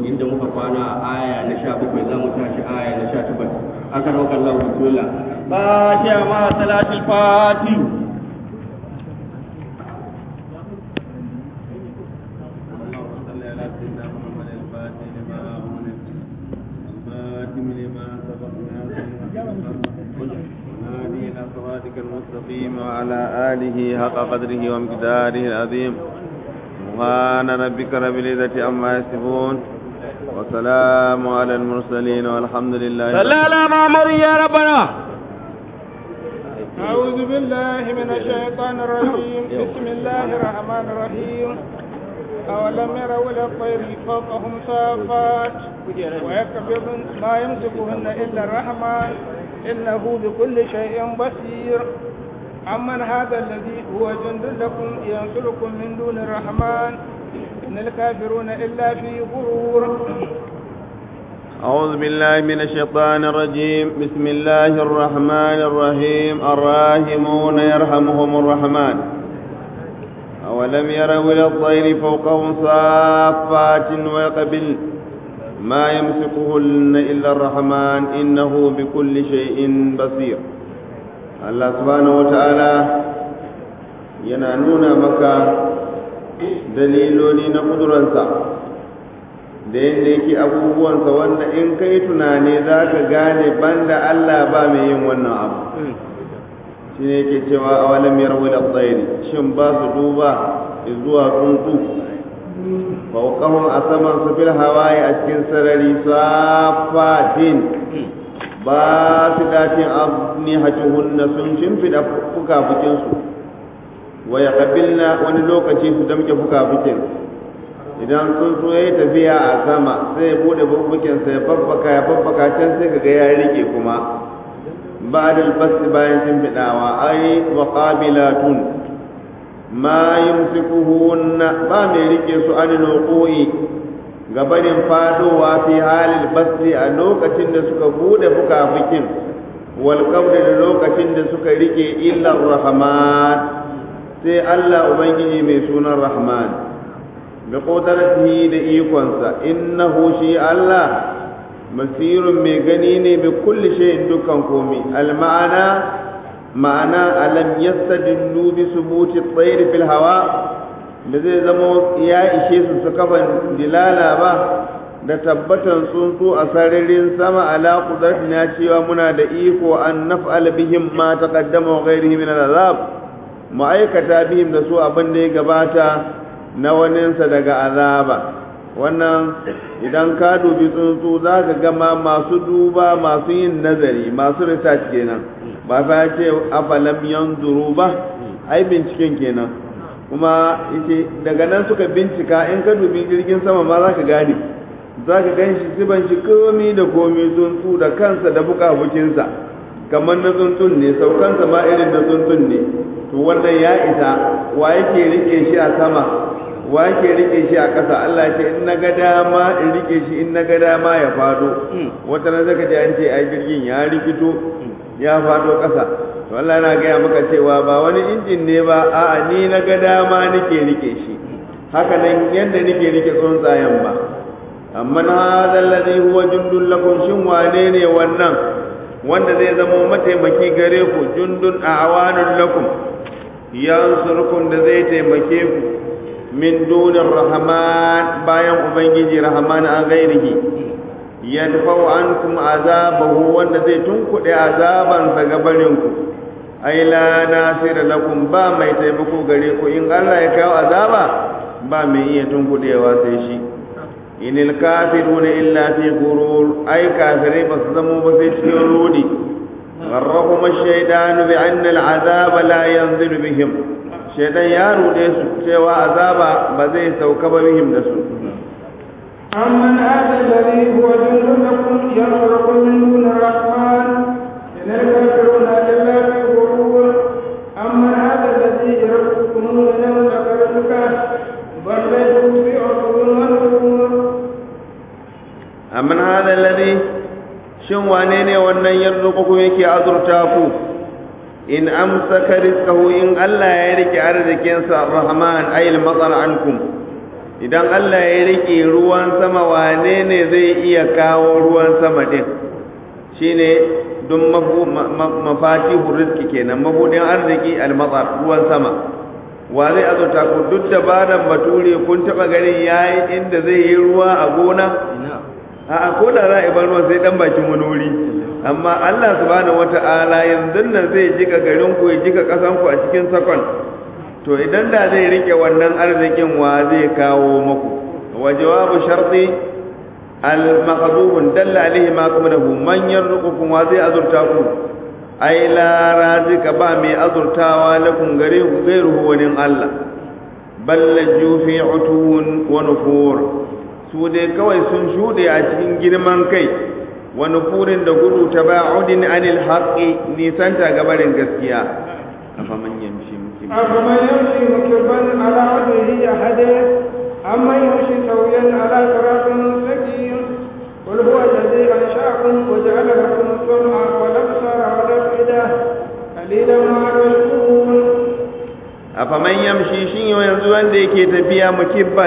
inda muka kwana a aya na sha bakwai za mu tashi aya na sha takwas aka roƙa Allah bismillah fatiha ma salatul fati المستقيم وعلى آله حق قدره ومقداره العظيم سبحان ربك رب العزة عما يصفون وسلام على المرسلين والحمد لله صلى على محمد يا ربنا أعوذ بالله من الشيطان الرجيم بسم الله الرحمن الرحيم أولم يروا إلى الطير فوقهم صافات ويكبرن ما يمسكهن إلا الرحمن إنه بكل شيء بصير أمن هذا الذي هو جند لكم ينصركم من دون الرحمن إن الكافرون إلا في غرور أعوذ بالله من الشيطان الرجيم بسم الله الرحمن الرحيم الراحمون يرحمهم الرحمن أولم يروا إلى الطير فوقهم صافات ويقبل ما يمسكهن إلا الرحمن إنه بكل شيء بصير الله سبحانه وتعالى ينانون مكة daliloli na ƙudurarsa da yadda yake abubuwansa wanda in kai tunani za ka gane banda Allah ba mai yin wannan abu shi ne yake cewa a walam yarwi da tsairi shin ba su duba zuwa tsuntsu fauqahum a saman su fil hawaye a cikin sarari safatin ba su datin abni hatuhunna sun shimfiɗa fuka-fukinsu wa ya wani lokaci su damke fuka-fukin idan sun so ya yi tafiya a sama sai ya bude bubukinsa ya babbaka ya babbaka can sai kaga ya rike kuma ba da albasti bayan shimfiɗawa ai wa qabilatun ma yumsikuhunna ba mai rike su an nuqui gabanin fadowa fi halil basti a lokacin da suka bude fuka-fukin wal da lokacin da suka rike illa rahman sai Allah ubangiji mai sunan rahman da ƙudarci da ikonsa innahu shi Allah basirun mai gani ne bi kulli shay'in dukkan komi alma'ana ma'ana alam yastadillu bi subuti at-tayr fil hawa da zai zama ya ishe su su kafa dilala ba da tabbatan tsuntsu a sararin sama ala qudratina cewa muna da iko an naf'al bihim ma taqaddama wa ghairihi min al-azab ma'aikata bihim da su abin da ya gabata na waninsa daga azaba wannan idan ka dubi tsuntsu za ka gama masu duba masu yin nazari masu research kenan ba fa ce afalam yanzuru ba ai binciken kenan kuma yace daga nan suka bincika in ka dubi jirgin sama ma za ka gane za ka gan shi siban shi komi da komi tsuntsu da kansa da bukabukinsa kamar na tsuntsun ne saukansa ma irin na tsuntsun ne to wannan ya isa wa yake rike shi a sama wa yake rike shi a ƙasa Allah ce in naga dama in rike shi in naga dama ya fado wata na zaka ji an ce ai jirgin ya rikito ya fado ƙasa to Allah yana gaya maka cewa ba wani injin ne ba a'a ni naga dama nake rike shi haka nan yadda nake rike tsuntsayen ba amma na hadha alladhi huwa jundun lakum shin wane ne wannan wanda zai zama mataimaki gare ku jundun a awanun lakum yansurkum da zai taimake ku min dunin rahman bayan ubangiji rahman an gairihi yadfa'u ankum azabahu wanda zai tunkuɗe azabansa ga barinku ai la nasira lakum ba mai taimako gare ku in Allah ya kawo azaba ba mai iya tunkuɗewa sai shi inil kafiruna illa fi gurur ai kafirai ba su zamo ba sai cikin rudi غرهم الشيطان بأن العذاب لا ينزل بهم شيطان يا rude su cewa azaba ba zai sauka ba bihim da su أمن هذا الذي هو جند لكم ينصركم من دون الرحمن إن الكافرون إلا في غرور أمن هذا الذي يرزقكم من يوم كرتك بل ليسوا في عصر ونفور أمن هذا الذي shin wane ne wannan yarzuqukum yake azurta ku in amsaka rizqahu in Allah ya rike arzikin sa rahman ayil matsal ankum idan Allah ya rike ruwan sama wane ne zai iya kawo ruwan sama din shine dun mafatihu rizki kenan mabudin arziki almatsar ruwan sama wa zai azurta ku duk dabaran bature kun taba ganin yayi inda zai yi ruwa a gona a ko da za a bar ruwan sai dan bakin wani wuri amma Allah subhanahu wata'ala yanzu nan zai jika garin ku ya jika kasan ku a cikin sakon to idan da zai rike wannan arzikin wa zai kawo muku wa jawabu sharti al maqdubun dalla alaihi ma qablahu man yarzuqukum wa zai azurta ku ai la razika ba mai azurtawa lakum gare ku gairuhu wani Allah ballaju fi utuwun wa nufur su dai kawai sun shuɗe a cikin girman kai wa nufurin da gudu taba'udin anil haqqi nisanta gabarin gaskiya afaman yamshi mukim أفمن يمشي مكبا على وجهه أحده أمن يمشي سويا على صراط مستقيم قل هو الذي أنشأكم وجعل لكم السمع والأبصار والأفئدة قليلا ما تشكرون afaman yamshi shin yanzu wanda yake tafiya mukibban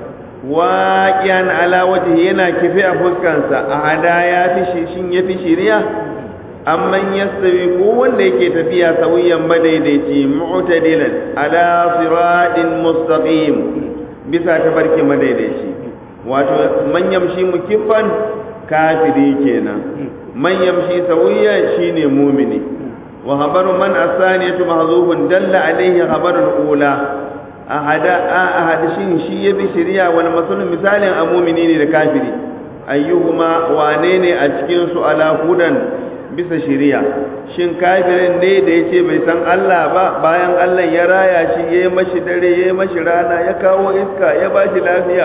waqiyan ala wajhi yana kifi a fuskansa a hada ya fi shin ya fi shiriya amman yastawi ko wanda yake tafiya sawiyan madaidaici mu'tadilan ala siratin mustaqim bisa tabarki madaidaici wato man yamshi mukibban kafiri kenan man yamshi sawiyan shine mumini wa habaru man asaniyatu mahzufun dalla alaihi habarul ula ahada ahad shin shi yabi shari'a wal masalun misalin a mumini ne da kafiri ayyuhuma wane ne a cikin su ala hudan bisa shari'a shin kafirin ne da yace bai san Allah ba bayan Allah ya raya shi yayi mashi dare yayi mashi rana ya kawo iska ya bashi lafiya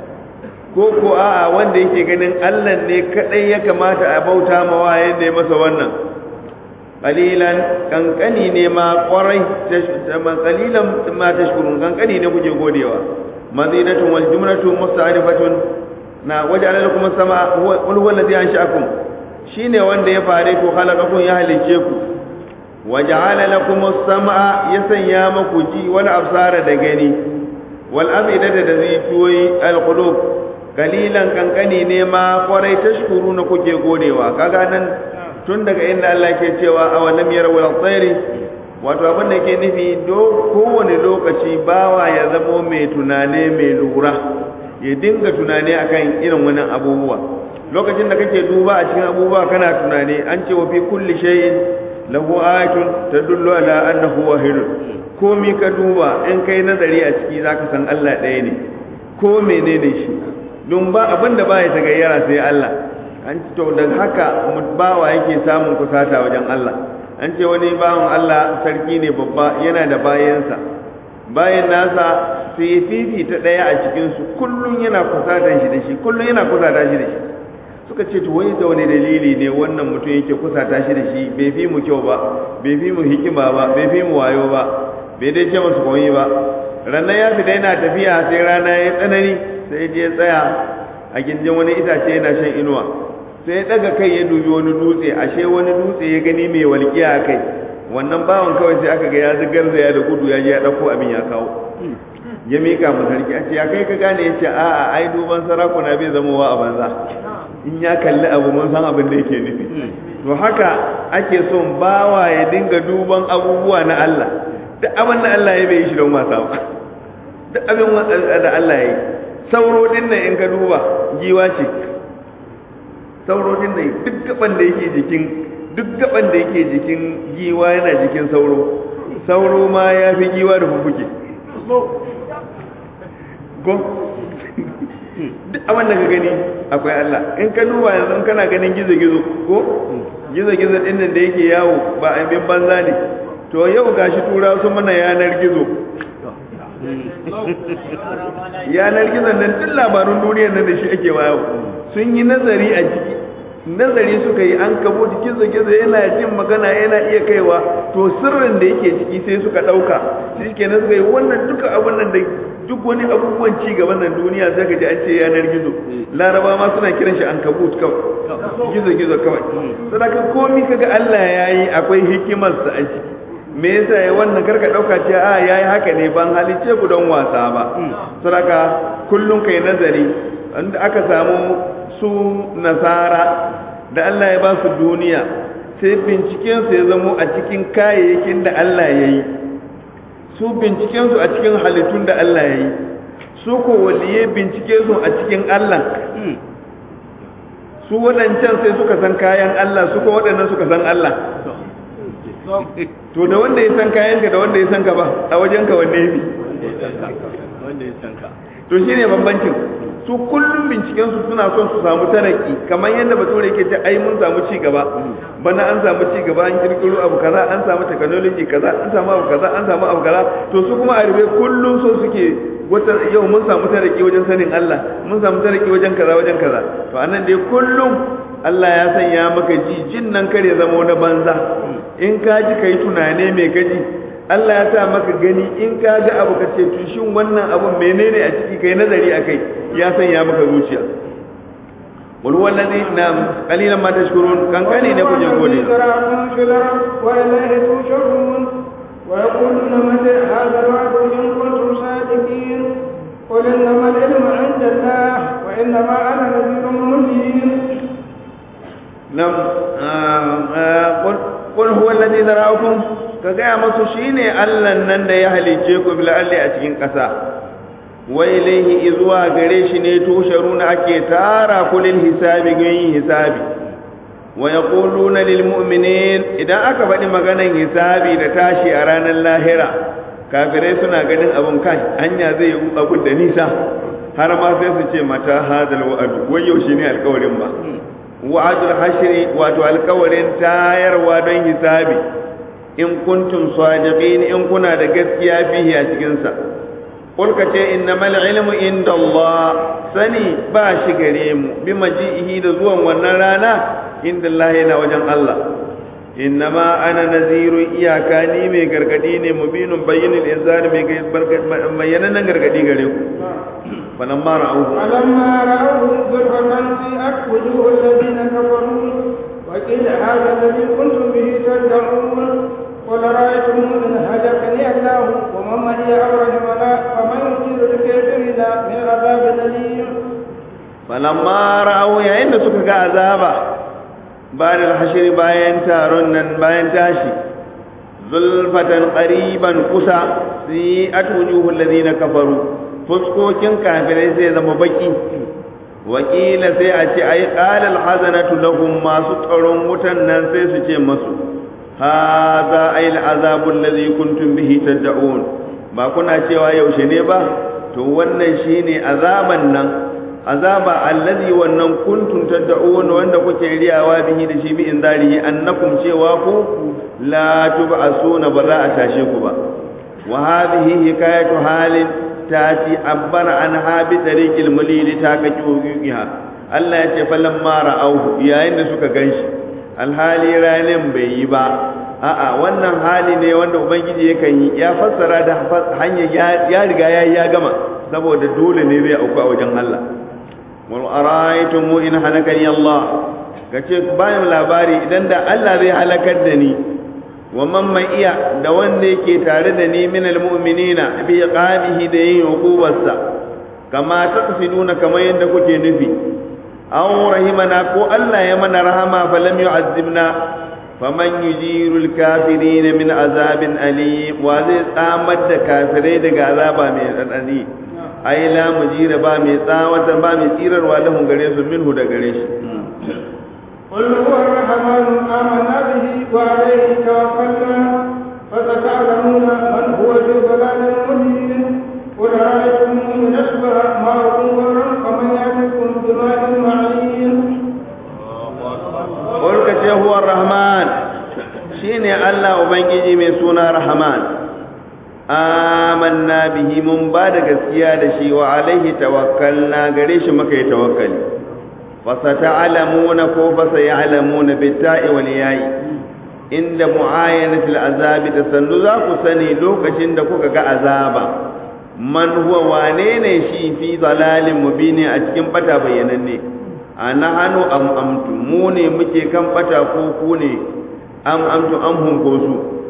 ko ko a'a wanda yake ganin Allah ne kadai ya kamata a bauta mawa yadda ya masa wannan qalilan kankani ne ma kwarai qalilan ma tashkurun kankani ne kuke godewa mazidatun wal jumlatu musta'rifatun na waja'ala lakum as-samaa huwa qul huwa alladhi ansha'akum shine wanda ya fare ku khalaqakum ya halice ku waja'ala lakum as-samaa ya sanya maku ji wal absara da gani wal afidata da zituwi al qulub qalilan kankani ne ma kwarai tashkuruna kuke godewa kaga nan tun daga inda Allah ke cewa a wannan miyar wal tsairi wato abin da ke nufi do kowane lokaci bawa ya zamo mai tunane mai lura ya dinga tunane akan irin wannan abubuwa lokacin da kake duba a cikin abubuwa kana tunane an ce wa fi kulli shay'in lahu ayatun tadullu ala annahu wahid komi ka duba in kai nazari a ciki zaka san Allah ɗaya ne ko menene shi don ba abin da ba ya tagayyara sai Allah an to da haka bawa yake samun kusata wajen Allah an ce wani bawan Allah sarki ne babba yana da bayansa bayan nasa sai ya fifita ɗaya a cikinsu kullum yana kusatan shi da shi kullum yana kusata shi da shi suka ce to wai da wani dalili ne wannan mutum yake kusata shi da shi bai fi mu kyau ba bai fi mu hikima ba bai fi mu wayo ba bai dai ce masu komai ba ranar ya fita yana tafiya sai rana ya tsanani sai je tsaya a gindin wani itace yana shan inuwa sai ya daga kai ya dubi wani dutse ashe wani dutse ya gani mai walƙiya a kai wannan bawan kawai sai aka ga ya zigar da ya da gudu ya je ya ɗauko abin ya kawo ya mika mu sarki a ce ya kai ka gane ya ce a'a ai duban sarakuna bai zama wa a banza in ya kalli abu mun san abin da yake nufi to haka ake son bawa ya dinga duban abubuwa na Allah duk abin da Allah ya bai yi shi don wasa ba duk abin da Allah ya yi sauro din nan in ka duba giwa ce sauro din nan duk gaban da yake jikin duk gaban da yake jikin giwa yana jikin sauro sauro ma ya fi giwa da fufuke ko duk abin da ka gani akwai Allah in ka duba yanzu kana ganin gizo-gizo ko gizo-gizo din nan da yake yawo ba a bin banza ne to yau gashi tura su mana yanar gizo yanar gizo nan duk labarun duniyar nan da shi ake wayo sun yi nazari a ciki nazari suka yi an kabo gizo-gizo yana jin magana yana iya kaiwa to sirrin da yake ciki sai suka ɗauka shi kenan suka yi wannan duka abin nan da duk wani abubuwan ci gaban nan duniya sai ka ji an ce yanar gizo laraba ma suna kiran shi an kabut kawai gizo gizo kawai sadaka komi kaga Allah ya yi akwai hikimarsa a ciki me yasa ya wannan karka dauka ce a yayi haka ne ban halice ku don wasa ba saboda kullun kai nazari inda aka samu su nasara da Allah ya ba su duniya sai binciken su ya zamo a cikin kayayyakin da Allah ya yi su binciken su a cikin halittun da Allah ya yi su ko waliye bincike su a cikin Allah su waɗancan sai suka san kayan Allah su ko waɗannan suka san Allah to da wanda ya san kayan ka da wanda ya san ka ba a wajen ka wanne ne to shine bambancin su kullum binciken su suna son su samu taraki kamar yadda bature yake ce ai mun samu ci gaba bana an samu ci gaba an kirkiro abu kaza an samu technology kaza an samu abu kaza an samu abu kaza to su kuma a rufe kullum so suke wata yau mun samu taraki wajen sanin Allah mun samu taraki wajen kaza wajen kaza to anan dai kullum Allah ya sanya maka ji jin nan kare zama wani banza in ka ji kai tunane mai gaji Allah ya sa maka gani in ka ga abu ka ce to shin wannan abu menene a ciki kai nazari akai ya sanya maka zuciya wal wallazi na qalilan ma tashkurun kan kane ne kuje gode ويقولون متى هذا الوعد إن كنتم صادقين قل إنما العلم عند الله وإنما أنا نذير مبين نعم قل قل هو الذي ذرأكم ka gaya masu shi ne allan nan da ya halicce ku bil'alli a cikin ƙasa wai ilaihi izuwa gare shi ne tusharuna ake tara kulin hisabi ga yin hisabi wa yaquluna lil mu'minin idan aka faɗi maganan hisabi da tashi a ranar lahira kafirai suna ganin abun kai hanya zai yi abun da nisa har ma sai su ce mata hadal wa'adu wai yaushe ne alƙawarin ba wa'adul hashri wato alƙawarin tayarwa don hisabi in kuntum sadiqin in kuna da gaskiya fihi a cikin sa qul ka ce innamal ilmu inda Allah sani ba shi gare mu bi maji'ihi da zuwan wannan rana inda Allah yana wajen Allah innama ana naziru iyaka ni mai gargadi ne mubinun bayyinul inzari mai bayyanannen gargadi gare ku فلما رأوه فلما رأوه زلفة سيئت وجوه الذين كفروا وقيل هذا الذي كنتم به تدعون قل رأيتم إن هلكني الله ومن معي أبرهمنا فمن يجير الكافرين من عذاب أليم فلما رأوا يعين سكك عذابا بعد الحشر باين تارون باين تاشي زلفة قريبا قسى سيئت وجوه الذين كفروا fuskokin kafirai sai zama baki wakila sai a ce ai qalal hazanatu lahum masu tsaron wutan nan sai su ce masu hadha ai al'azabu alladhi kuntum bihi tad'un ba kuna cewa yaushe ne ba to wannan shine azaban nan azaba allazi wannan kuntum tad'un wanda kuke riyawa bihi da shi bi inzarihi annakum cewa ku la tub'asuna ba za a tashe ku ba wa hadhihi hikayatu halin tati abbara an habi tariqil mulili ta ka kiyoyiha Allah ya ce falan ma ra'auhu yayin da suka ganshi alhali ranin bai yi ba a'a wannan hali ne wanda ubangiji yakan yi ya fassara da hanya ya riga ya ya gama saboda dole ne zai auku a wajen Allah wal araitum in halakani Allah kace bayan labari idan da Allah zai halakar da ni wa man mai iya da wanda yake tare da ni min almu'minina bi qabihi da yin hukubarsa kama taqsiduna kamar yadda kuke nufi aw rahimana ko Allah ya mana rahama fa lam yu'azzibna faman yujiru alkafirin min azabin alim wa zai tsamar da kafirai daga azaba mai tsanani ai la mujira ba mai tsawata ba mai tsirarwa lahun gare su minhu da gare shi قل هو الرحمن آمنا به وعليه توكلنا فستعلمون من هو في ضلال مبين قل أرأيتم إن أشبه ماءكم غرا فمن يأتيكم بماء معين قل كتي هو الرحمن شيني الله وبنجي من سونا رحمن آمنا به من بعد gaskiya da shi wa alaihi tawakkalna gare shi muka yi tawakkali فستعلمون كوف سيعلمون بالتاء والياء عند معاينة العذاب تسنو ذاك سني لوكشن da kuka ga azaba man huwa wane ne shi fi dalalin mubini a cikin bata bayyananne ana hanu am amtu mu ne muke kan bata ko ku ne am amtu am hun ko su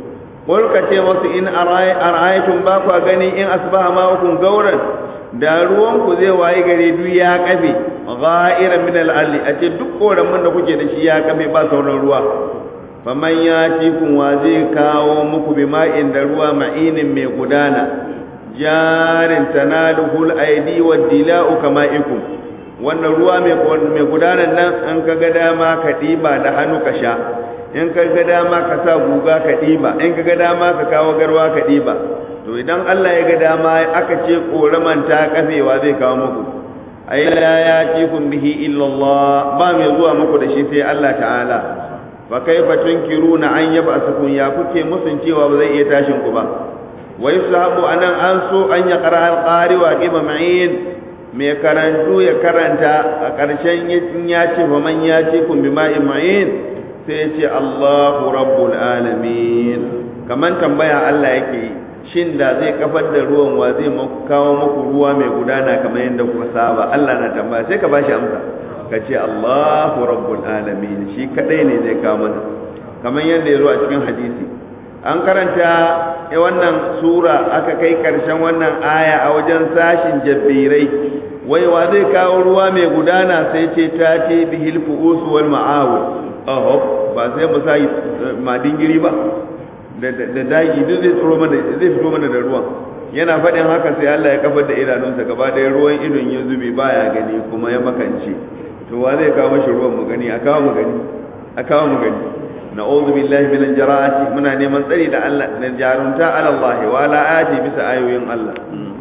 wal ka ce masu in ara'aytum ba ku gani in asbaha ma'ukum gauran da ruwan ku zai wayi gare duk ya kafe gha'iran min al-alli a ce duk koramin da kuke da shi ya kafe ba sauran ruwa faman ya ci kun wa zai kawo muku bi ma'in da ruwa ma'inin mai gudana jarin tanaluhul aidi wa dila'u kama'ikum wannan ruwa mai gudanar nan an ka ga dama ka ɗiba da hannu ka sha in ka ga dama ka sa guga ka ɗiba in ka ga dama ka kawo garwa ka ɗiba to idan Allah ya ga dama aka ce koraman ta kafewa zai kawo muku ai la ya tikum bihi illa Allah ba mai zuwa muku da shi sai Allah ta'ala fa kaifa tunkiruna an yab'asukum ya kuke musun cewa ba zai iya tashin ku ba wa yusahabu anan an so an ya qara al-qari wa qima ma'in mai karantu ya karanta a ƙarshen ya ce fa man ya ce kun bi ma'in ma'in sai ya ce Allahu rabbul alamin kaman tambaya Allah yake yi shin da zai kafar da ruwan wa zai kawo muku ruwa mai gudana kamar yadda kuka saba Allah na tambaya sai ka bashi amsa ka ce Allahu rabbul alamin shi kadai ne zai kawo mana kamar yadda ya zo a cikin hadisi an karanta wannan sura aka kai karshen wannan aya a wajen sashin jabbirai wai wa zai kawo ruwa mai gudana sai ce ta ce bihil fu'us wal ma'awul aho ba sai mu sai madingiri ba da dagi duk zai tsoro mana zai fito mana da ruwan yana faɗin haka sai Allah ya kafar da idanunsa gaba ɗaya ruwan idon ya zube baya gani kuma ya makance to wa zai kawo mashi ruwan mu gani a kawo mu gani a kawo mu gani na'udhu billahi minal jara'ati muna neman tsari da Allah da jarunta ala Allah wa ala ayati bisa ayoyin Allah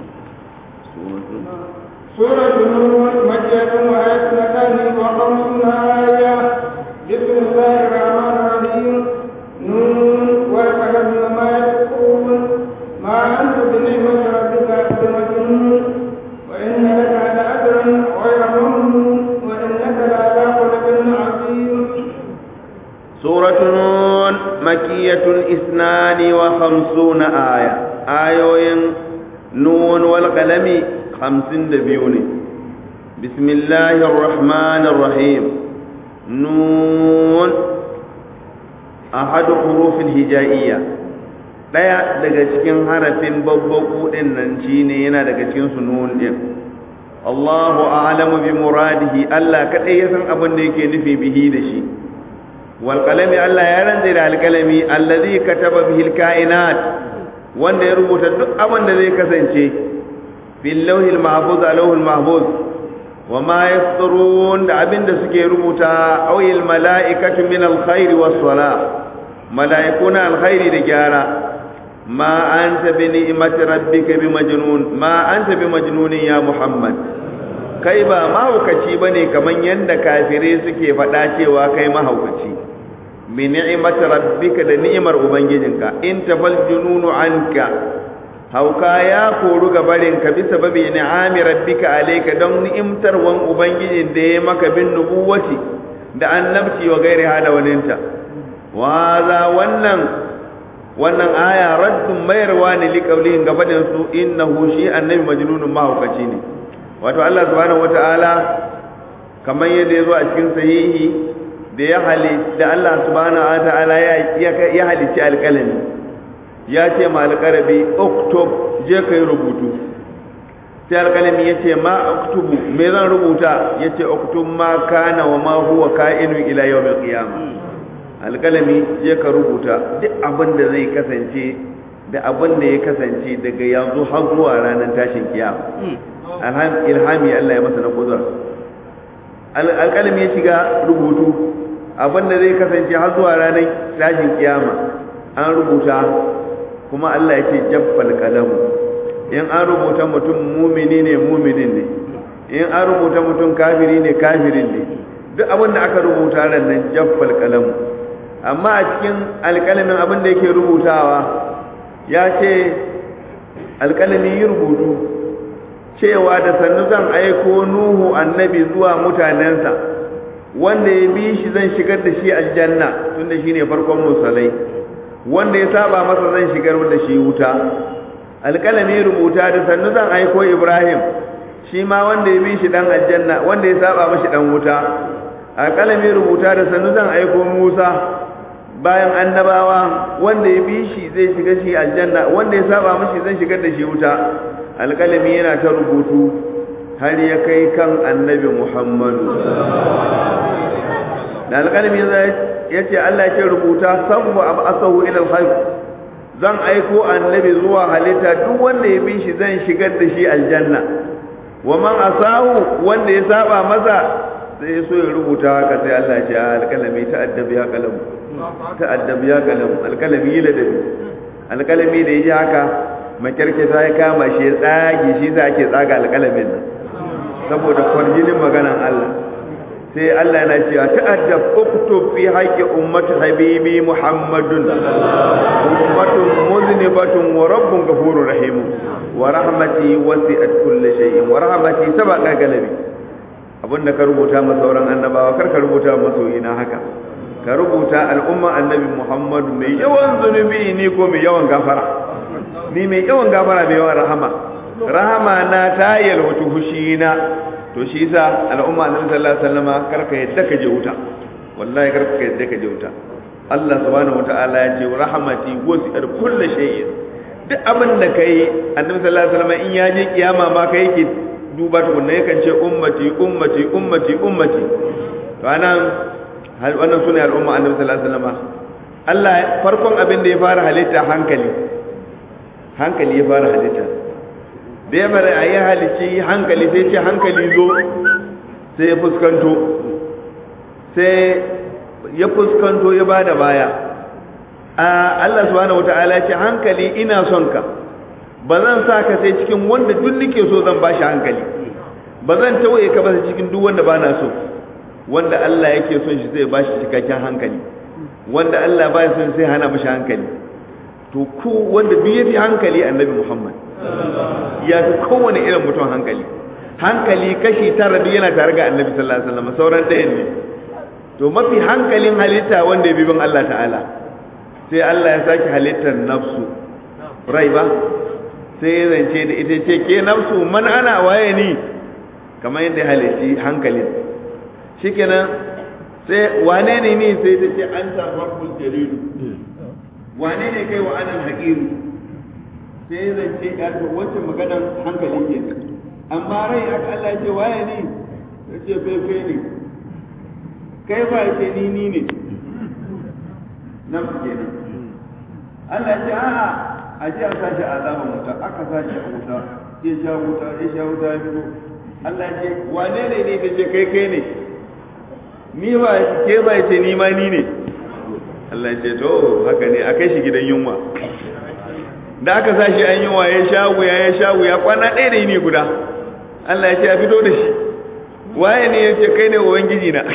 سورة النور مكية وآية مكان وخمسون آية بسم الله الرحمن الرحيم نون والقلم وما يسطرون ما أنت بنعمة ربك بمجنون وإن لك لأجرا غير ممنون وإنك لعلى خلق عظيم سورة نون مكية اثنان وخمسون آية آيوين نون والقلم خمسين دبيوني بسم الله الرحمن الرحيم نون أحد حروف الهجائية ɗaya daga cikin harafin babbaku ɗin nan shine yana daga cikin sunun ɗin Allahu a'lamu bi muradihi Allah kadai ya san abin da yake nufi bihi da shi wal qalami Allah ya rantsa da alqalami allazi kataba bihi alkainat wanda ya rubuta duk abin da zai kasance fil lawhil mahfuz alawhil mahfuz wa ma yasturun da abin da suke rubuta awil mala'ikatu min alkhairi was salah mala'ikuna alkhairi da gyara ma anta bi ni'mati rabbika bi majnun ma anta bi majnunin ya muhammad kai ba mahaukaci bane kaman yanda kafirai suke faɗa cewa kai mahaukaci bi ni'mati rabbika da ni'imar ubangijinka in tafal jununu anka hauka ya koru ga barin ka bisa babi ni'ami rabbika alayka don ni'imtarwan ubangijin da ya maka bin nubuwati da annabci wa gairi hada waninta wa za wannan wannan aya raddun mayarwa ne li qaulihin gabanin su innahu shi annabi majnunun mahaukaci ne wato Allah subhanahu wataala kamar yadda yazo a cikin sahihi da ya hali da Allah subhanahu wataala ya ya halici alƙalami ya ce ma alƙarabi oktob je kai rubutu sai alƙalami ya ce ma oktubu me zan rubuta ya ce oktub ma kana wa ma huwa ka'inu ila yawmil qiyamah alƙalami je ka rubuta duk abin da zai kasance da abin da ya kasance daga yanzu har zuwa ranar tashin kiyama ilhami Allah ya masa na kudura alƙalami ya shiga rubutu abin da zai kasance har zuwa ranar tashin kiyama an rubuta kuma Allah ya ce jaffal kalamu in an rubuta mutum mumini ne muminin ne in an rubuta mutum kafiri ne kafirin ne duk abin da aka rubuta ran nan jaffal kalamu amma a cikin alƙalamin abin da yake rubutawa ya ce alƙalami yi rubutu cewa da sannu zan aiko nuhu annabi zuwa mutanensa wanda ya bi shi zan shigar da shi aljanna tunda shi ne farkon musalai wanda ya saba masa zan shigar da shi wuta alƙalami rubuta da sannu zan aiko ibrahim shi ma wanda ya bi shi dan aljanna wanda ya saba mashi dan wuta alƙalami rubuta da sannu zan aiko musa bayan annabawa wanda ya bi shi zai shiga shi aljanna wanda ya saba mishi zai shigar da shi wuta alƙalami yana ta rubutu har ya kai kan annabi muhammadu da alƙalami ya ce allah ce rubuta sabu abu asahu ilal khalq zan aiko annabi zuwa halitta duk wanda ya bi shi zan shigar da shi aljanna wa man asahu wanda ya saba masa sai so ya rubuta haka sai Allah ya ce alƙalami ta addabi ya kalamu ta addabi ya kalamu alƙalami yi ladabi alƙalami da ya ji haka makirke ta ya kama shi ya tsage shi za ake tsaga alƙalamin nan saboda kwarjinin maganan Allah sai Allah yana cewa ta'addab uktub fi haqqi ummati habibi muhammadun ummatun muznibatun wa rabbun ghafurur rahim wa rahmati wasi'at kulli shay'in wa rahmati sabaqa galabi abinda ka rubuta ma sauran annabawa kar ka rubuta masoyina haka ka rubuta al'umma annabi muhammadu mai yawan zunubi ni ko mai yawan gafara ni mai yawan gafara mai yawan rahama rahama na ta yalwata hushina to shi yasa al'umma annabi sallallahu alaihi wasallama karka yadda ka je wuta wallahi karka yadda ka je wuta Allah subhanahu wataala ya ce rahmati wasi'at kulli shay'in duk abin da kai annabi sallallahu alaihi wasallama in ya je kiyama ma kai yake duba tukunna yakan ce ummati ummati ummati ummati to anan hal wannan sune al'umma annabi sallallahu alaihi wasallama Allah farkon abin da ya fara halitta hankali hankali ya fara halitta da ya bari a yi halici hankali sai ce hankali zo sai ya fuskanto sai ya fuskanto ya ba da baya a Allah subhanahu wata'ala ce hankali ina son ka ba zan sa ka sai cikin wanda duk nake so zan ba shi hankali ba zan tawaye ka ba cikin duk wanda ba na so wanda Allah yake son shi zai ba shi cikakken hankali wanda Allah ba son sai hana mashi hankali to ku wanda duk yafi hankali annabi Muhammad ya fi kowane irin mutum hankali hankali kashi tara duk yana tare ga annabi sallallahu alaihi wasallam sauran ɗayan ne to mafi hankalin halitta wanda ya bi bin Allah ta'ala sai Allah ya saki halittar nafsu rai ba sai ya zance da ita ce ke nafsu man ana waye ni kamar yadda ya halitti hankalin shikenan sai wane ne ni sai ta ce an ta rabbul jalilu wane ne kai wa anal haqiru sai zance ya to wacce maganar hankali ke amma rai aka Allah ya ce waye ni ya ce fefe ne kai ba ya ce ni ni ne nan kenan Allah ya ce a'a a ji a sashi azaban wuta aka sashi a wuta ya sha wuta ya sha wuta ya fito Allah ya ce wane ne ne ta ce kai kai ne ni ba ke ba ya ce ni ma ni ne Allah ya ce to haka ne a kai shi gidan yunwa da aka sa shi an yi wa ya sha wuya ya sha wuya kwana ɗaya da yini guda Allah ya ce a fito da shi waye ne ya ce kai ne ubangiji na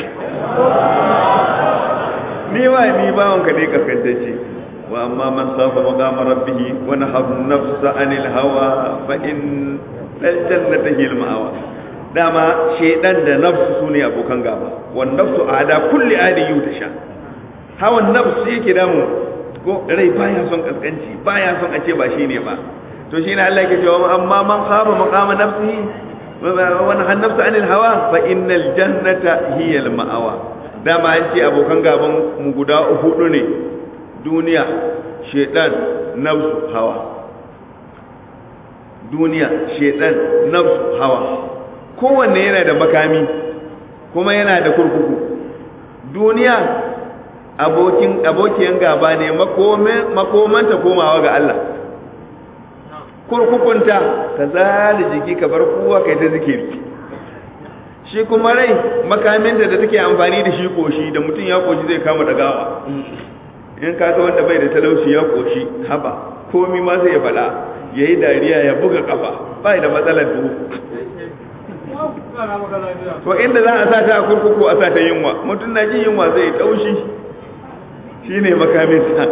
ni wa ni bawon ka ne kaskantacce wa amma man safa maqama rabbih wa nahara nafsa anil hawa fa in dal jannata hil ma'awa dama shedan da nafsu sune abokan gaba wan nafsu ada kulli adi yutasha hawan nafsu yake damu ko rai baya son kaskanci baya son a ce ba shine ba to shine Allah yake cewa amma man khafa maqama nafsihi wa nahana nafsa anil hawa fa innal jannata hiya al ma'awa dama an ce abokan gaban mu guda hudu ne duniya shedan nafsu hawa duniya shedan nafsu hawa kowanne yana da makami kuma yana da kurkuku duniya abokin abokiyan gaba ne makomanta komawa ga Allah kurkukunta ka zali jiki ka bar kowa kai ta zikiri shi kuma rai makaminta da take amfani da shi koshi da mutum ya koshi zai kama dagawa in ka ga wanda bai da talauci ya koshi haba komi ma zai faɗa ya yi dariya ya buga kafa bai da matsalar duhu to inda za a sa ta a kurkuku a sa ta yunwa mutum na jin yunwa zai taushi shi ne makamin sa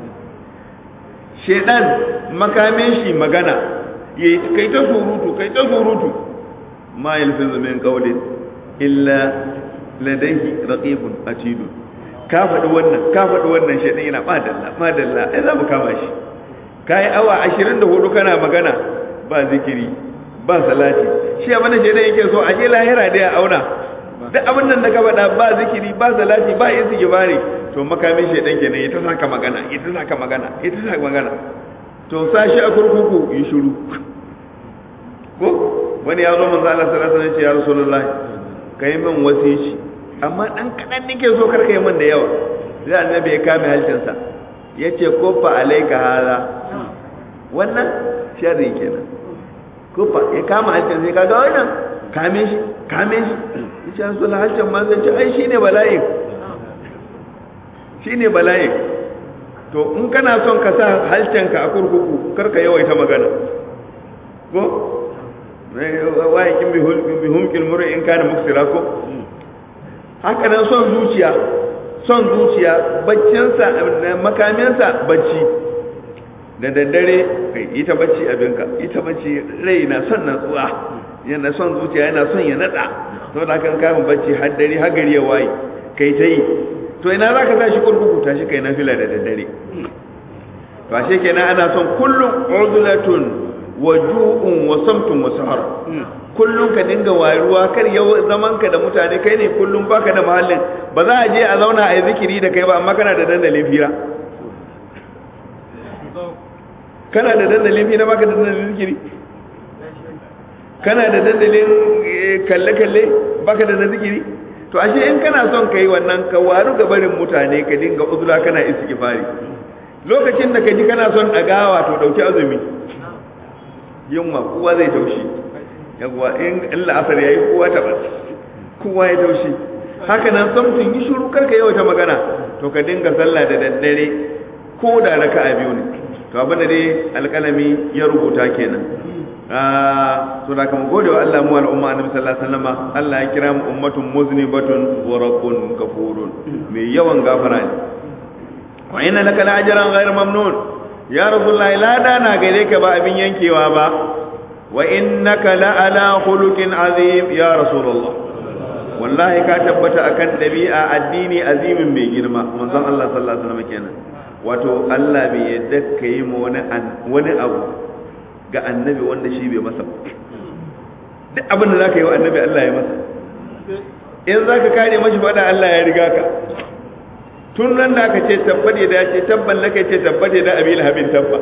shedan makamin shi magana ya kai ta surutu kai ta surutu ma yalfizu min qawlin illa ladayhi raqibun atid ka faɗi wannan ka faɗi wannan shedan yana madalla madalla ai za mu kama shi kai awa 24 kana magana ba zikiri ba salati shi abin da shedan yake so a je lahira da ya auna duk abin nan da ka faɗa ba zikiri ba salati ba yin sigibari to to makamin shedan kenan ita saka magana ita saka magana ita saka magana to sashi a kurkuku yi shiru ko wani ya zo manzo Allah sallallahu alaihi wasallam ya rasulullah kai min wasici amma dan kadan nake so karka yi min da yawa sai annabi ya kame halcinsa yace ko fa alaika hada wannan sharri kenan ko fa ya kama halcin sai kaga wannan kame shi kame shi yace rasulullah halcin ma zai ce ai shine bala'in shine bala'in to in kana son ka sa halcinka a kurkuku karka yawaita magana ko wayakin bi humkil mur'i in kana muksira ko haka nan son zuciya son zuciya baccinsa makaminsa bacci da daddare kai ita bacci abinka ita bacci rai na son natsuwa yana son zuciya yana son ya nada saboda haka kafin bacci har dare har gari ya waye kai ta yi to ina za ka sa shi kurkuku tashi kai na fila da daddare to ashe kenan ana son kullum uzulatun wa ju'un wa samtun wa sahar kullum ka dinga wayruwa kar yau zaman ka da mutane kai ne kullum baka da mahallin ba za a je a zauna a yi zikiri da kai ba amma kana da dandalin fira kana da dandalin fira baka da dandalin zikiri kana da dandalin kalle-kalle baka da na zikiri to ashe in kana son ka yi wannan ka waru ga barin mutane ka dinga uzura kana istighfari lokacin da ka ji kana son dagawa to dauki azumi yunwa kowa zai taushi yawa in Allah asar yayi kowa ta bas kowa ya taushi haka nan samtun yi shiru karka yawa ta magana to ka dinga sallah da daddare ko da raka'a biyu ne to abin da dai alƙalami ya rubuta kenan to da kama gode wa Allah mu al'umma annabi sallallahu alaihi wasallam Allah ya kira mu ummatun muznibatun wa rabbun ghafurun mai yawan gafara ne wa inna laka la'ajran ghayr mamnun ya rasulullahi la dana gare ka ba abin yankewa ba wa innaka la'ala khuluqin azim ya rasulullah wallahi ka tabbata akan dabi'a addini azimin mai girma manzon Allah sallallahu alaihi wasallam kenan wato Allah bai yadda ka yi ma wani wani abu ga annabi wanda shi bai masa duk abin da za ka yi wa annabi Allah ya masa in za ka kare mashi fada Allah ya riga ka tun nan da aka ce tabbade da ce tabban laka ce tabbade da abil habin tabba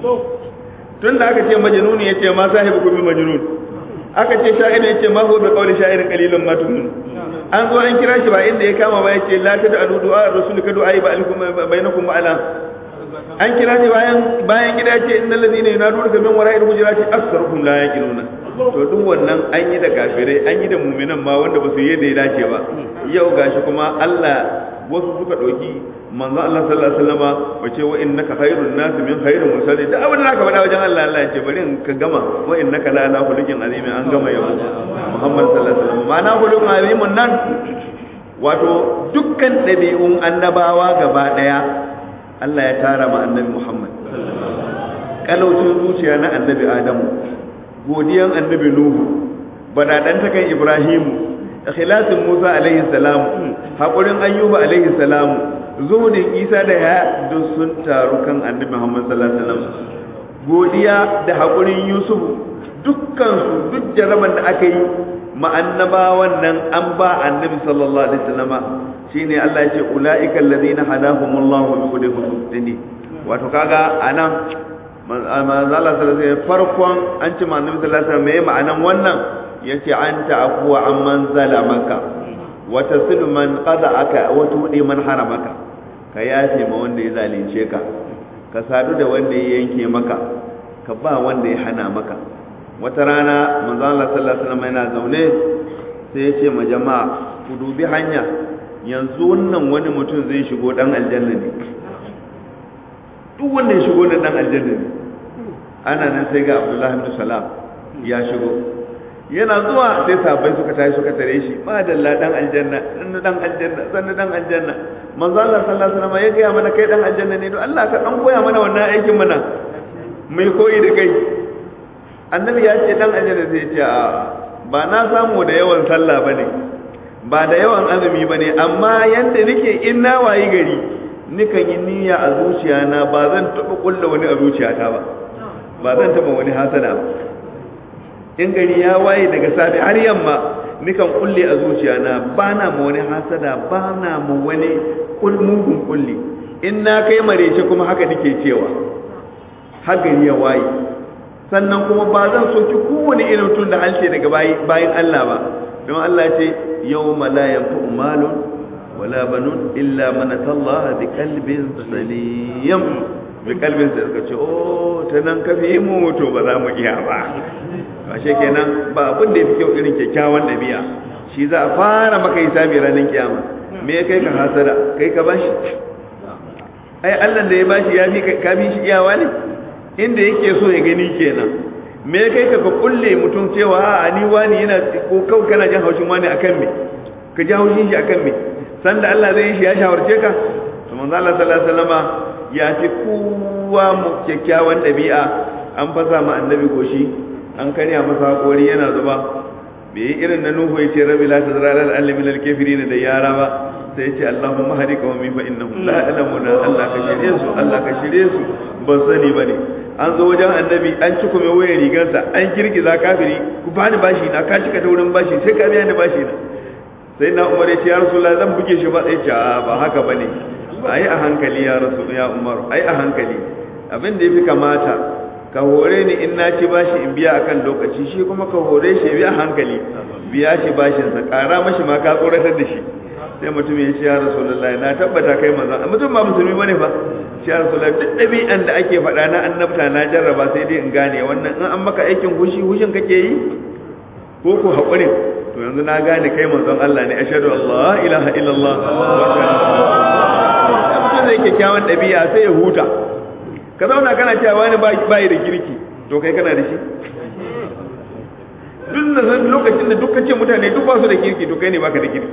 tun da aka ce majnuni ya ce ma sahibu kuma majnun aka ce sha'ir ya ce ma huwa bi qawli sha'irin qalilun ma tu'min an zo an kira shi ba inda ya kama ba ya ce la tad'u du'a rasul ka du'a ba alaikum bainakum ba'ala an kira shi bayan bayan gida ce innal ladina yunaduna min wara'il hujurati aktharuhum la yaqiluna to duk wannan an yi da kafirai an yi da mu'minan ma wanda ba su yi da ya dace ba yau gashi kuma Allah wasu suka ɗauki manzo Allah sallallahu alaihi wasallama wace wa innaka khairun nas min khairil mursalin da abin da aka faɗa wajen Allah Allah ya ce bari in ka gama wa innaka la ala khuluqin azim an gama yau Muhammad sallallahu alaihi wasallam ma'ana khuluqin azimun nan wato dukkan ɗabi'un annabawa gaba ɗaya Allah ya tara ma annabi Muhammad kalaucin zuciya na annabi Adamu godiyan annabi Nuhu badadan takan Ibrahimu ikhlasin Musa alaihi salam hakurin Ayyuba alaihi salam zuhudin Isa da ya duk sun taru kan annabi Muhammad sallallahu alaihi wasallam godiya da hakurin Yusuf dukkan su duk jaraban da aka yi ma annabawan nan an ba annabi sallallahu alaihi wasallama shine Allah ya ce ulaika alladhina hadahumullahu bi hudayhi wato kaga anan manzo Allah sallallahu alaihi wasallam farkon an ce annabi sallallahu alaihi wasallam me ma'anan wannan yace anta afwa amman zalamaka wa tasilu man qada'aka wa tudi man haramaka ka yafe ma wanda ya zalunce ka ka sadu da wanda ya yanke maka ka ba wanda ya hana maka wata rana manzo Allah sallallahu alaihi wasallam yana zaune sai ya ce ma jama'a ku dubi hanya yanzu wannan wani mutum zai shigo dan aljanna ne duk wanda ya shigo dan aljanna ne ana nan sai ga Abdullahi ibn Salam ya shigo yana zuwa sai sahabbai suka tashi suka tare shi ma dalla dan aljanna dan dan aljanna dan dan aljanna manzo Allah sallallahu alaihi wasallam ya ga mana kai dan aljanna ne don Allah ka dan koya mana wannan aikin mana mai koyi da kai annabi ya ce dan aljanna zai ce a ba na samu da yawan sallah bane ba da yawan azumi bane amma yanda nake in na wayi gari nikan yi niyya a zuciyana ba zan taba kulla wani a zuciyata ba ba zan taba wani hasada ba in gari ya waye daga safe har yamma nikan kulle a zuciya na ba na ma wani hasada ba na ma wani mugun kulli in na kai marece kuma haka nake cewa hagari ya waye sannan kuma ba zan soki kowane irin tun da halce daga bayan Allah ba don Allah ce yau la yanfa'u malun wala banun illa man atallaha bi qalbin salim bi qalbin sai suka ce oh ta nan ka fi mu to ba za mu iya ba ashe kenan ba abin da yafi kyau irin kyakkyawan dabi'a shi za a fara maka hisabi ranar kiyama me kai ka hasada kai ka bashi ai Allah da ya bashi ya fi ka fi shi iyawa ne inda yake so ya gani kenan me kai ka ka kulle mutum cewa a ni wani yana ko kawai kana jin haushin wani akan me ka ji haushin shi akan me sanda Allah zai yi shi ya shawarce ka to manzo Allah sallallahu alaihi wasallama ya fi kowa mu kyakkyawan dabi'a an fasa ma annabi goshi an karya masa hakori yana zuba bai yi irin na nuhu ya ce rabi la tazra lal alimi lil kafirin da yara ba sai ya ce Allahumma hadi qawmi fa innahum la ya'lamuna Allah ka shirye su Allah ka shirye su ban sani bane an zo wajen annabi an ci kuma wayar rigarsa an girgiza kafiri ku bani bashi na ka cika taurin bashi sai ka biya ni bashi na sai na umar ya ce ya rasulullah zan buge shi ba sai ce ba haka bane ai a hankali ya rasul ya umar ai a hankali abin da yafi kamata ka hore ni in na ci bashi in biya akan lokaci shi kuma ka hore shi biya hankali biya shi bashin sa kara mashi ma ka tsoratar da shi sai mutum ya ce ya rasulullahi na tabbata kai manzon mutum ba musulmi bane fa shi ya rasulullahi duk dabi'an da ake faɗa na annabta na jarraba sai dai in gane wannan in an maka aikin hushi hushin kake yi ko ko haƙurin to yanzu na gane kai manzon Allah ne ashhadu Allah ilaha illallah mutum zai kyakkyawan ɗabi'a sai ya huta ka zauna kana cewa wani bayi da kirki to kai kana da shi duk da san lokacin da duk kace mutane duk ba su da kirki to kai ne baka da kirki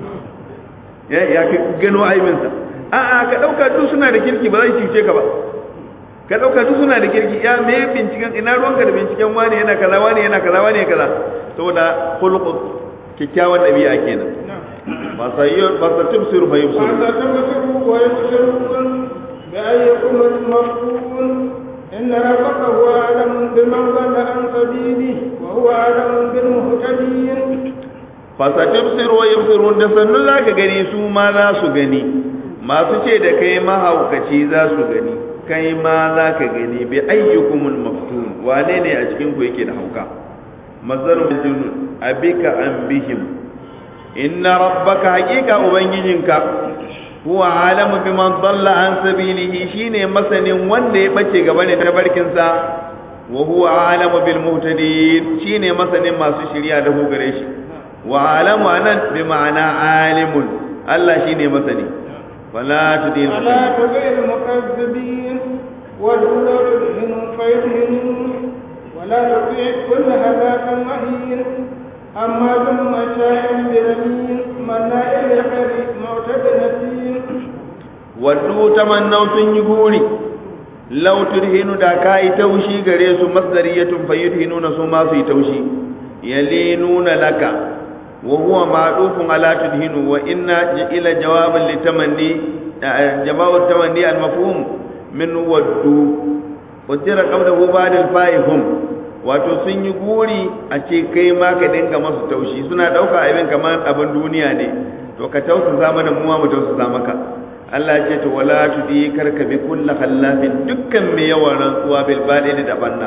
ya ya ka gano aibinsa a'a ka dauka duk suna da kirki ba zai cuce ka ba ka dauka duk suna da kirki ya me binciken ina ruwanka da binciken wani yana kaza wani yana kaza wani yana kaza saboda khuluqu kikkiawan dabi'a kenan ba sayyid ba sa tubsiru fa yubsiru ba sa tubsiru wa yubsirun bi ayyikum al-mafun inna rabbaka huwa alam biman dhalla an sabili wa huwa alam bil muhtadin fa sa tubsiru wa yubsirun da sannu zaka gani su ma za su gani masu ce da kai mahaukaci za su gani kai ma za ka gani bi ayyukumul maftun wane ne a cikin ku yake da hauka mazarun junun abika an bihim inna rabbaka haqiqa ubangijinka huwa alamu biman dalla an sabilihi shine masanin wanda ya bace gaba ne tabarkin sa wa huwa alamu bil muhtadin shine masanin masu shiriya da hu gare shi wa alamu anan bi ma'ana alimun Allah shine masani wala tudil ألا تطع المكذبين ولا تدهن فيدهنون ولا تطيع كل هلاك مهين أما ثم شاء بنميم مناع للخير معتد نسيم waddu tamannau sun yi guri law turhinu da kai taushi gare su masdariyatun fayudhinuna su ma su yi taushi yalinuna laka wa huwa ma'dufun ala tudhinu wa inna ila jawaban litamanni jawabu tamanni al-mafhum min waddu ujira qablahu ba'da al-fa'ihum wato sun yi guri a ce kai ma ka dinga masu taushi suna dauka abin kamar abin duniya ne to ka tausasa mana mu ma mu tausasa maka Allah ya ce to wala tudi karka bi kullu khallafin dukkan mai yawan rantsuwa bil badin da banna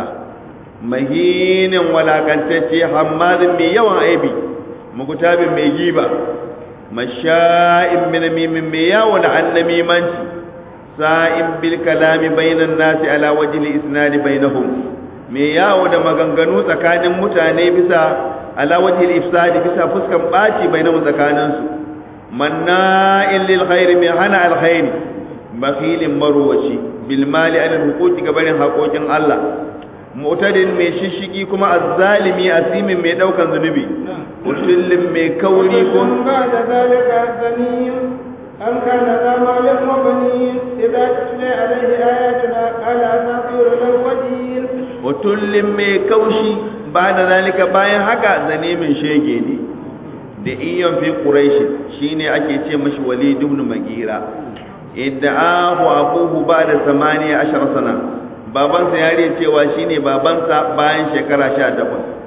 mahinin walakantacce hammadin mai yawan aibi mugutabin mai giba masha'in min mimin mai yawon annamimanci sa'in bil kalami bainan nasi ala wajhi isnadi bainahum mai yawo da maganganu tsakanin mutane bisa ala wajhi ifsadi bisa fuskan baci bainahum tsakaninsu manna'in lil khairi mai hana alkhairi bakhilin marwaci bil mali ala huquqi gabarin haƙoƙin Allah mu'tadin mai shishigi kuma azzalimi asimin mai daukan zunubi utullin mai kauri ko بعد ذلك زنيم أم كان ذا مال وبنين إذا تتلى عليه آياتنا قال أساطير الأولين utullin mai kaushi ba da zalika bayan haka zanimin shege ne da iyon fi quraish shine ake ce mashi walid ibn magira idda'ahu abuhu ba'da 18 sana babansa ya riya cewa shine babansa bayan shekara 18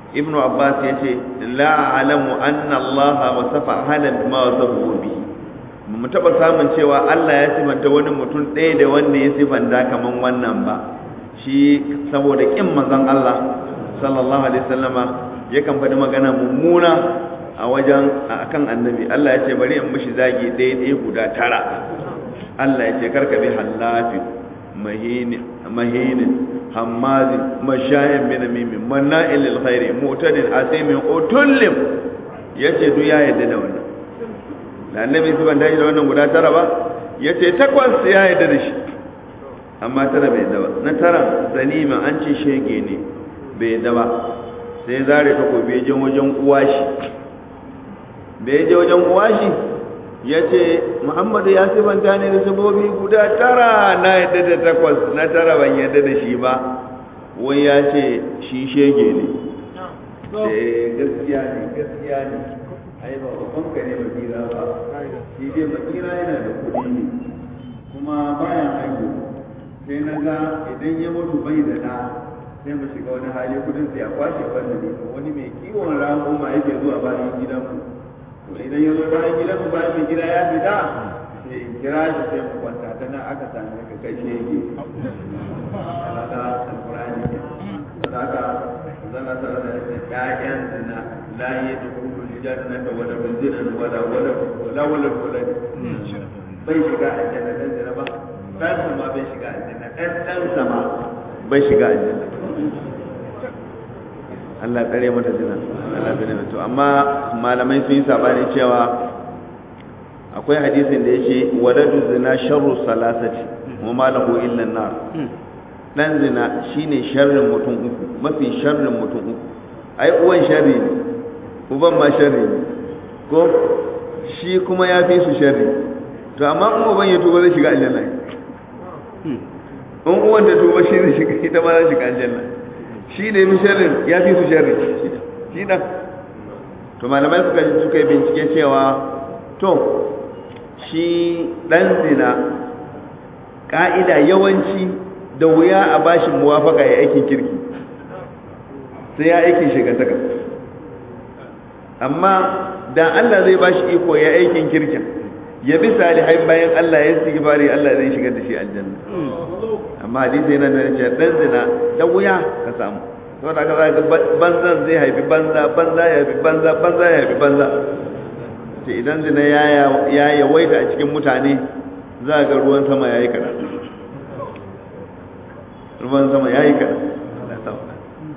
ibnu abbas yace la a'lamu anna allaha wasafa halan ma wasafa bihi mu taba samun cewa Allah ya sifanta wani mutum ɗaya da wanda ya sifanta kaman wannan ba shi saboda kin manzon Allah sallallahu alaihi wasallama yakan faɗi magana mummuna a wajen akan annabi Allah ya ce bari in mishi zagi ɗaya ɗaya guda tara Allah ya ce karka bi hallafi mahini mahini hammazi mashayin min mimi manna'il lil khairi mu'tadin asimin utullim yace duk ya yadda da wannan da annabi su ban daji da wannan guda tara ba yace takwas ya yadda da shi amma tara bai yadda ba na tara zanima an ce shege ne bai yadda ba sai zare takobi je wajen uwashi da ya je wajen uwashi ya ce muhammadu ya sifanta ne da sabobi guda tara na yadda da takwas na tara ban yadda da shi ba wai ya ce shi shege ne eh gaskiya ne gaskiya ne ai ba babban ka ne makira ba shi dai makira yana da kuɗi ne kuma bayan haihu sai na ga idan ya mutu bai da ɗa sai mu shiga wani hali kudin sai a kwashe wanda ne wani mai kiwon rago ma yake zuwa bayan gidanmu to idan ya zo bayan gidanmu bayan mai gida ya fita sai in kira shi sai mu kwanta ta nan aka same ka kai shege alaka alqur'ani ne sadaka zana tare da ƴaƴan zina la yadkhulu aljannata wala bizina wala wala wala wala wala bai shiga aljanna dan zina ba dan sama bai shiga aljanna dan dan sama bai shiga aljanna Allah tsare mata zina Allah tsare mata amma malamai sun yi sabani cewa akwai hadisin da yake waladu zina sharru salasati wa ma lahu illa nar dan zina shine sharrin mutum uku mafi sharrin mutum uku ai uwan sharri ne uban ma sharri ne ko shi kuma ya fi su sharri to amma in uban ya tuba zai shiga aljanna in uwan da tuba shi zai shiga ita ma zai shiga aljanna shi ne mi sharrin ya fi su sharri shi dan to malamai suka suka yi bincike cewa to shi dan zina ka'ida yawanci da wuya a bashi muwafaka ya aikin kirki sai ya aikin shigantaka amma da Allah zai bashi iko ya aikin kirkin ya bi salihai bayan Allah ya istighfari Allah zai shigar da shi aljanna amma hadisi yana da cewa dan zina da wuya ka samu saboda ka zaka banzan zai haifi banza banza ya haifi banza banza ya haifi banza ce idan zina ya ya yawaita a cikin mutane za ga ruwan sama yayi kada ruwan sama yayi kada Allah ya sauka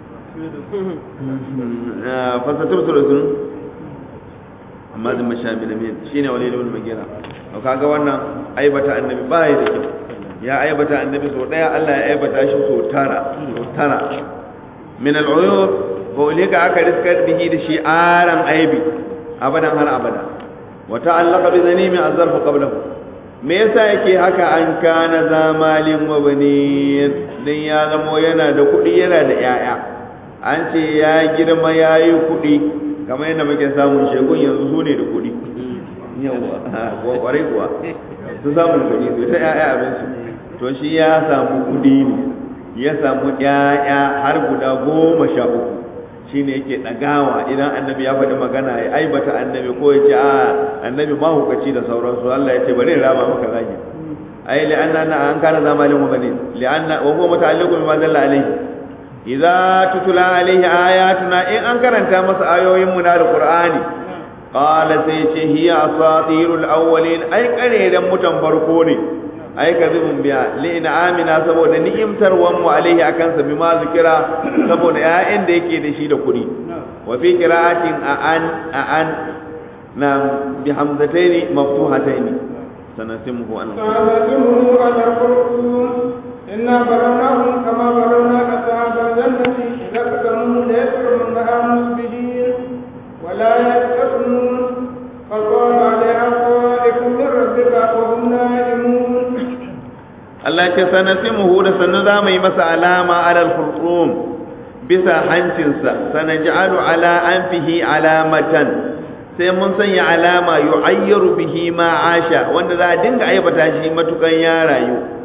fasatur sun amma zai mashabi da min shine wani da wani magira to kaga wannan aibata annabi ba ya da kyau ya aibata annabi so daya Allah ya aibata shi so tara so tara min al-uyub fa ulika aka riskar bihi da shi aran aibi abadan har abada wa ta'allaqa bi zanimi azarfu qablahu me yasa yake haka an kana zamalin wa banin dan ya zamo yana da kuɗi yana da yaya an ce ya girma yayi kuɗi kamar yadda muke samun shegun yanzu su ne da kuɗi yawa kuwa kwarai kuwa su samun kuɗi su ta ƴaƴa abinsu to shi ya samu kuɗi ne ya samu ƴaƴa har guda goma sha uku shi ne yake ɗagawa idan annabi ya faɗi magana ya aibata annabi ko ya ce a annabi mahukaci da sauransu Allah ya ce bari rama maka zagi ai li'anna na an kana zamalin wa bane li'anna wa huwa muta'alliqun bima dalla alayhi idza tutula alaihi ayatuna in an karanta masa ayoyin mu na alqur'ani qala sai ce hiya asatirul awwalin ai kareran mutan farko ne ai kadhibun biya li amina saboda ni'imtar wan mu alaihi akan sa bima zikira saboda ya'in da yake da shi da kudi wa fi qira'atin an an na bi hamzataini maftuhataini sanasimuhu an sanasimuhu ala qulubihim إنا بلوناهم كما بلونا أصحاب الجنة إذا اقترموا ليسرمنها مسبحين ولا يستثنون فقال عليها طائف من ربك وهم نائمون Allah ce sanasimuhu da sannu za mu yi masa alama alal khurtum bisa hancinsa sanaj'alu ala anfihi alamatan sai mun sanya alama yu'ayyaru bihi ma asha wanda za a dinga aibata shi matukan ya rayu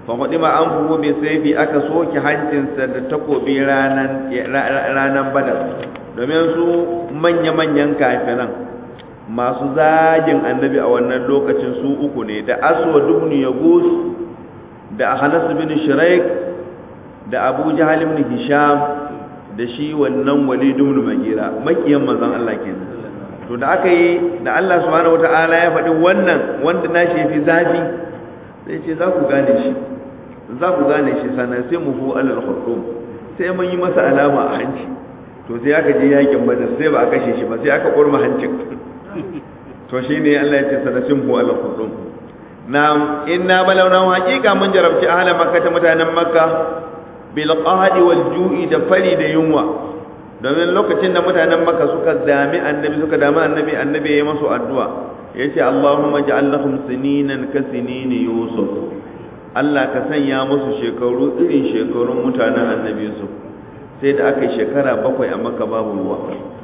fa hudima an fuhu bi sayfi aka soke hancinsa da takobi ranan ranan badar domin su manya manyan kafiran masu zagin annabi a wannan lokacin su uku ne da aswad ibn yagus da Anas bin Shuraik da Abu Jahal ibn Hisham da shi wannan Walid ibn Magira makiyan manzon Allah kenan to da aka yi da Allah subhanahu wataala ya faɗi wannan wanda na shi fi zafi sai ce za ku gane shi za ku gane shi sannan sai mu hu alal khurtum sai mun yi masa alama a hanci to sai aka je yakin badar sai ba a kashe shi ba sai aka kurma hancin to shine Allah ya ce sanasin hu alal khurtum na'am inna balawna haqiqa mun jarabci ahla makka ta mutanen makka bil qahdi wal ju'i da fari da yunwa domin lokacin da mutanen makka suka dami annabi suka dami annabi annabi ya masu addu'a yace Allahumma ja'al lahum sininan ka sinini yusuf Allah ka sanya musu shekaru irin shekarun mutanen annabi yusuf sai da aka yi shekara bakwai a makka babu ruwa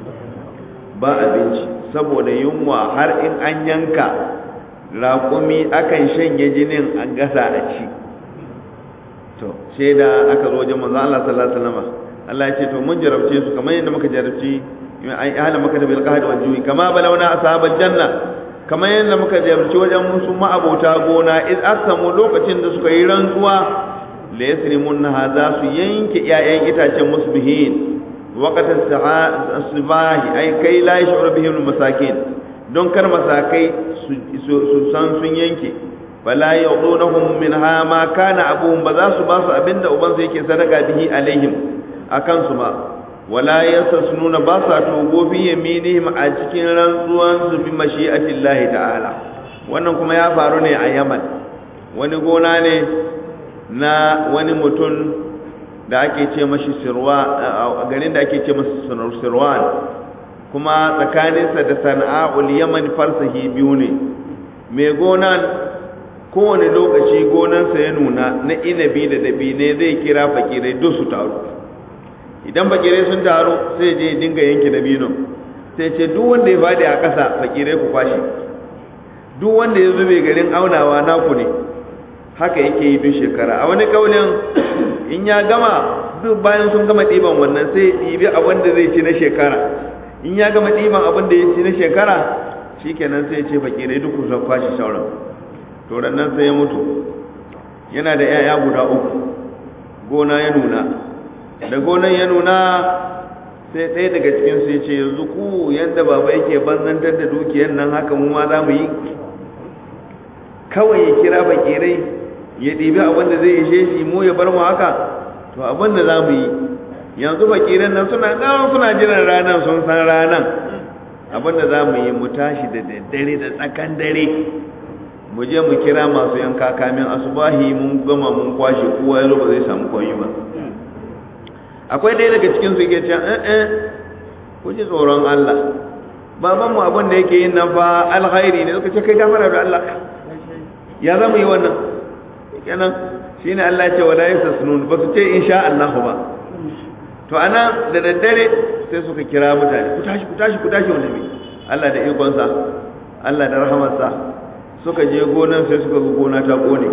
ba abinci saboda yunwa har in an yanka raƙumi akan shanye jinin a gasa a ci to sai da aka zo wajen manzo Allah sallallahu alaihi wasallam Allah ya ce to mun jarabce su kamar yadda muka jarabci ai ahla makka bil qahd wal ju'i kama balawna ashabal janna kamar yadda muka jarabci wajen musu ma'abota gona iz aqsamu lokacin da suka yi rantsuwa la yasrimunha za su yanke iyayen itacen musbihin waqt as-sibahi ai kai la yashuru bihim masakin don kar masakai su san sun yanke fala yudunahum minha ma kana abuhum ba za su ba su abinda uban su yake sadaka bihi alaihim akan su ba wala yasasnuna ba sa togo fi yaminihim a cikin rantsuwan su bi mashi'atillahi ta'ala wannan kuma ya faru ne a Yaman wani gona ne na wani mutum da ake ce mashi sirwa garin da ake ce masa sirwan kuma tsakaninsa da sana'a'ul yaman farsahi biyu ne mai gonan kowane lokaci gonansa ya nuna na inabi da dabine zai kira fakirai duk su taru idan fakirai sun taru sai je dinga yanke dabino sai ce duk wanda ya fadi a ƙasa fakirai ku kwashi duk wanda ya zube garin aunawa naku ne haka yake yi duk shekara a wani kaulin in ya gama duk bayan sun gama ɗiban wannan sai ɗibi abin da zai ci na shekara in ya gama ɗiban abin da ya ci na shekara shi kenan sai ce fakirai duk kusan kwashi sauran to nan sai ya mutu yana da 'ya'ya guda uku gona ya nuna da gonan ya nuna sai ɗaya daga cikin su ya ce yanzu ku yadda baba yake banzantar da dukiyar nan haka mu ma za mu yi kawai ya kira fakirai ya ɗibi abin da zai ishe shi mu ya bar mu haka to abin da za mu yi yanzu fakiran nan suna nan suna jiran ranar sun san ranar abin da za mu yi mu tashi da daddare da tsakan dare mu je mu kira masu yanka kamin asubahi mun gama mun kwashe kowa ya zo ba zai samu koyi ba akwai ɗaya daga cikin su yake cewa eh eh ku ji tsoron Allah baban mu abin da yake yin nan fa alkhairi ne suka ce kai gafara da Allah ya za mu yi wannan kenan shine Allah ya ce wala yasasnun ba su ce insha Allah ba to ana da daddare sai suka kira mutane ku tashi ku tashi ku tashi wanda Allah da ikonsa Allah da rahamarsa suka je gonan sai suka ga gona ta kone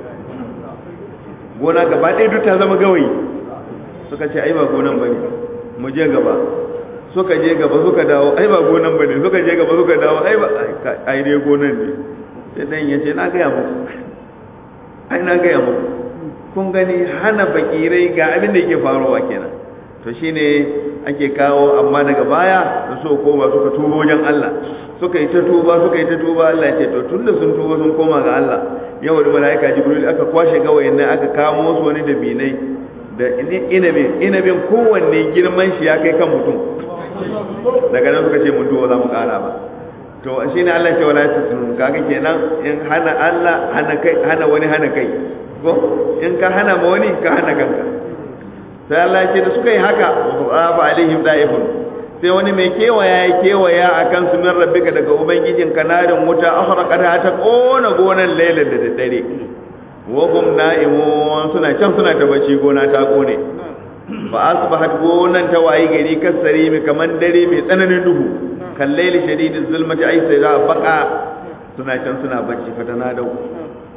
gona gaba ɗaya duk ta zama gawayi suka ce ai ba gonan bane mu je gaba suka je gaba suka dawo ai ba gonan bane suka je gaba suka dawo ai ba ai dai gonan ne sai dan ya ce na ga ya muku ai na ga ya muku kun gani hana fakirai ga abin da yake faruwa kenan to shine ake kawo amma daga baya da so koma suka tuba wajen Allah suka yi ta tuba suka yi ta tuba Allah ya ce to tunda sun tuba sun koma ga Allah yau da malaika jibril aka kwashe gawayin nan aka kamo su wani da binai da inabin inabin kowanne girman shi ya kai kan mutum daga nan suka ce mun tuba za mu kara ba to shine Allah ya ce wala tasnun kaga kenan in hana Allah hana kai hana wani hana kai ko in ka hana ma wani ka hana kanka sai Allah ya ce da suka yi haka fa alaihim da'ifun sai wani mai kewaya ya kewaya akan su min rabbika daga ubangijin kanarin wuta akhraqata ta kona gonan lailan da daddare wa hum na'imun suna can suna ta bacci gona ta kone fa asbahat gonan ta wayi gari kasari mai kaman dare mai tsananin duhu kan laili shadidin zulmati ai sai za baka suna can suna bacci fatana dau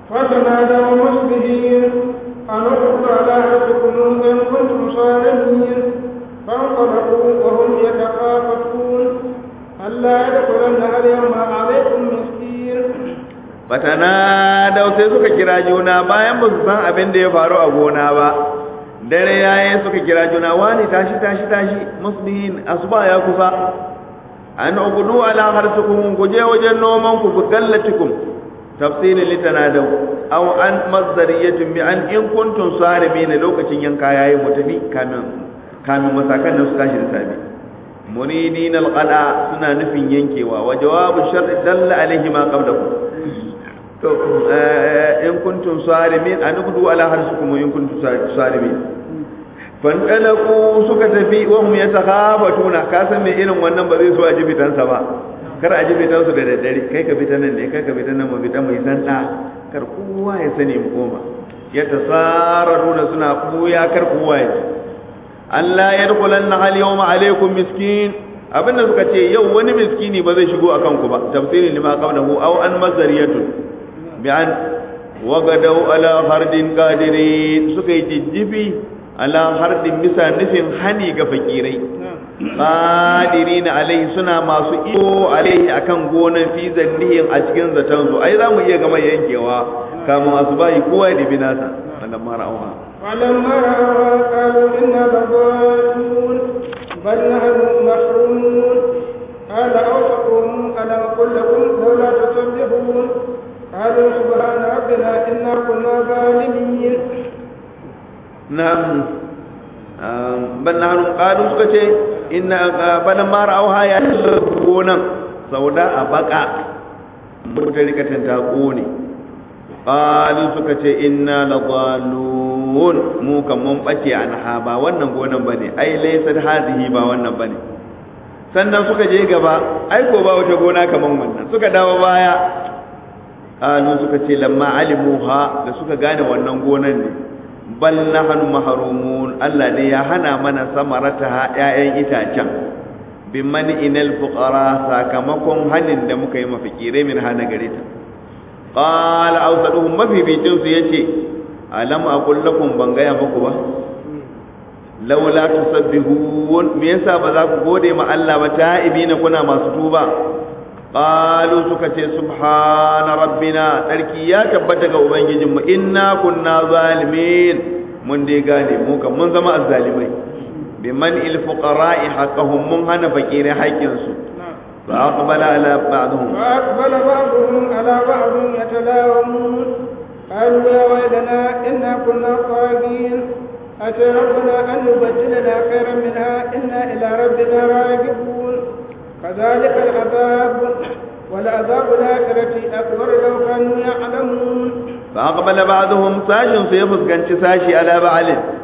فتنادوا مصبحين أن اغدوا على أنفسكم إن كنتم صارمين فانطلقوا وهم يتخافتون ألا يدخلنها اليوم عليكم مسكين fatanadau sai suka kira juna bayan ba su san abin da ya faru a gona ba dare yayin suka kira juna wani tashi tashi tashi muslimin asuba ya kusa an ugudu ala harsukum ku je wajen noman ku ku gallatikum tafsirin litanadau aw an mazdariyatin bi an in kuntum sarimin lokacin yanka yayi mu tafi kamin kamin masakan da su tashi da sabi muridin alqada suna nufin yankewa wa jawabu shar'i dalla alaihi ma qablahu to in kuntum sarimin an gudu ala harsukum in kuntum sarimin fandalaku suka tafi wa hum yatakhafatuna ka san me irin wannan ba zai so a jibitansa ba kar a jibitansu da daddare kai ka fita nan ne kai ka fita nan mu fita mai sanda kar kowa ya sani mu koma yatasararuna suna buya kar kowa ya ji Allah ya dukulanna hal yawma alaikum miskin abinda suka ce yau wani miskini ba zai shigo akan ku ba tafsirin lima qablahu aw an mazariyatun bi'an wagadau ala hardin qadirin suka yi jijjifi ala hardin bisa nufin hani ga fakirai qadirin alai suna masu iko alai akan gonan fi zannihin a cikin zaton su ai zamu iya gama yankewa kamun asubahi kowa ya dibi nasa wannan mara auha فلما رأوا قالوا إنا لضالون بل نحن محرومون قال أوسطهم ألم أقل لكم لولا تسبحون قالوا سبحان ربنا إنا كنا ظالمين نعم bal nahnu qalu suka ce inna bana ma ra'awha ya gonan sauda a baka mutar rikatan ta kone qalu suka ce inna ladallun mu kan mun bace anha ba wannan gonan bane ai laysa hadhihi ba wannan bane sannan suka je gaba ai ko ba wata gona kaman wannan suka dawo baya qalu suka ce lamma alimuha da suka gane wannan gonan ne bal nahnu mahrumun Allah ne ya hana mana samarataha ƴaƴan itacen bi man inal fuqara sakamakon hanin da muka yi mafikirai min hana gare ta qala awsaduhum mafificin su yace alam aqul lakum ban gaya muku ba laula tusabbihun me yasa ba za ku gode ma Allah ba ta'ibina kuna masu tuba qalu suka ce subhana rabbina sarki ya tabbata ga ubangijinmu inna kunna zalimin mun dai gane mu kan mun zama azzalimai bi man il fuqara'i haqqahum mun hana fakirai haƙƙin su fa aqbala ala ba'dhum fa aqbala ba'dhum ala ba'd yatalawamun qalu ya waylana inna kunna tagin أتى ربنا أن يبدلنا خيرا منها إنا إلى ربنا راجعون كذلك العذاب ولعذاب الآخرة أكبر لو كانوا يعلمون فأقبل بعضهم ساشن سيفس كانت ساشي على بعض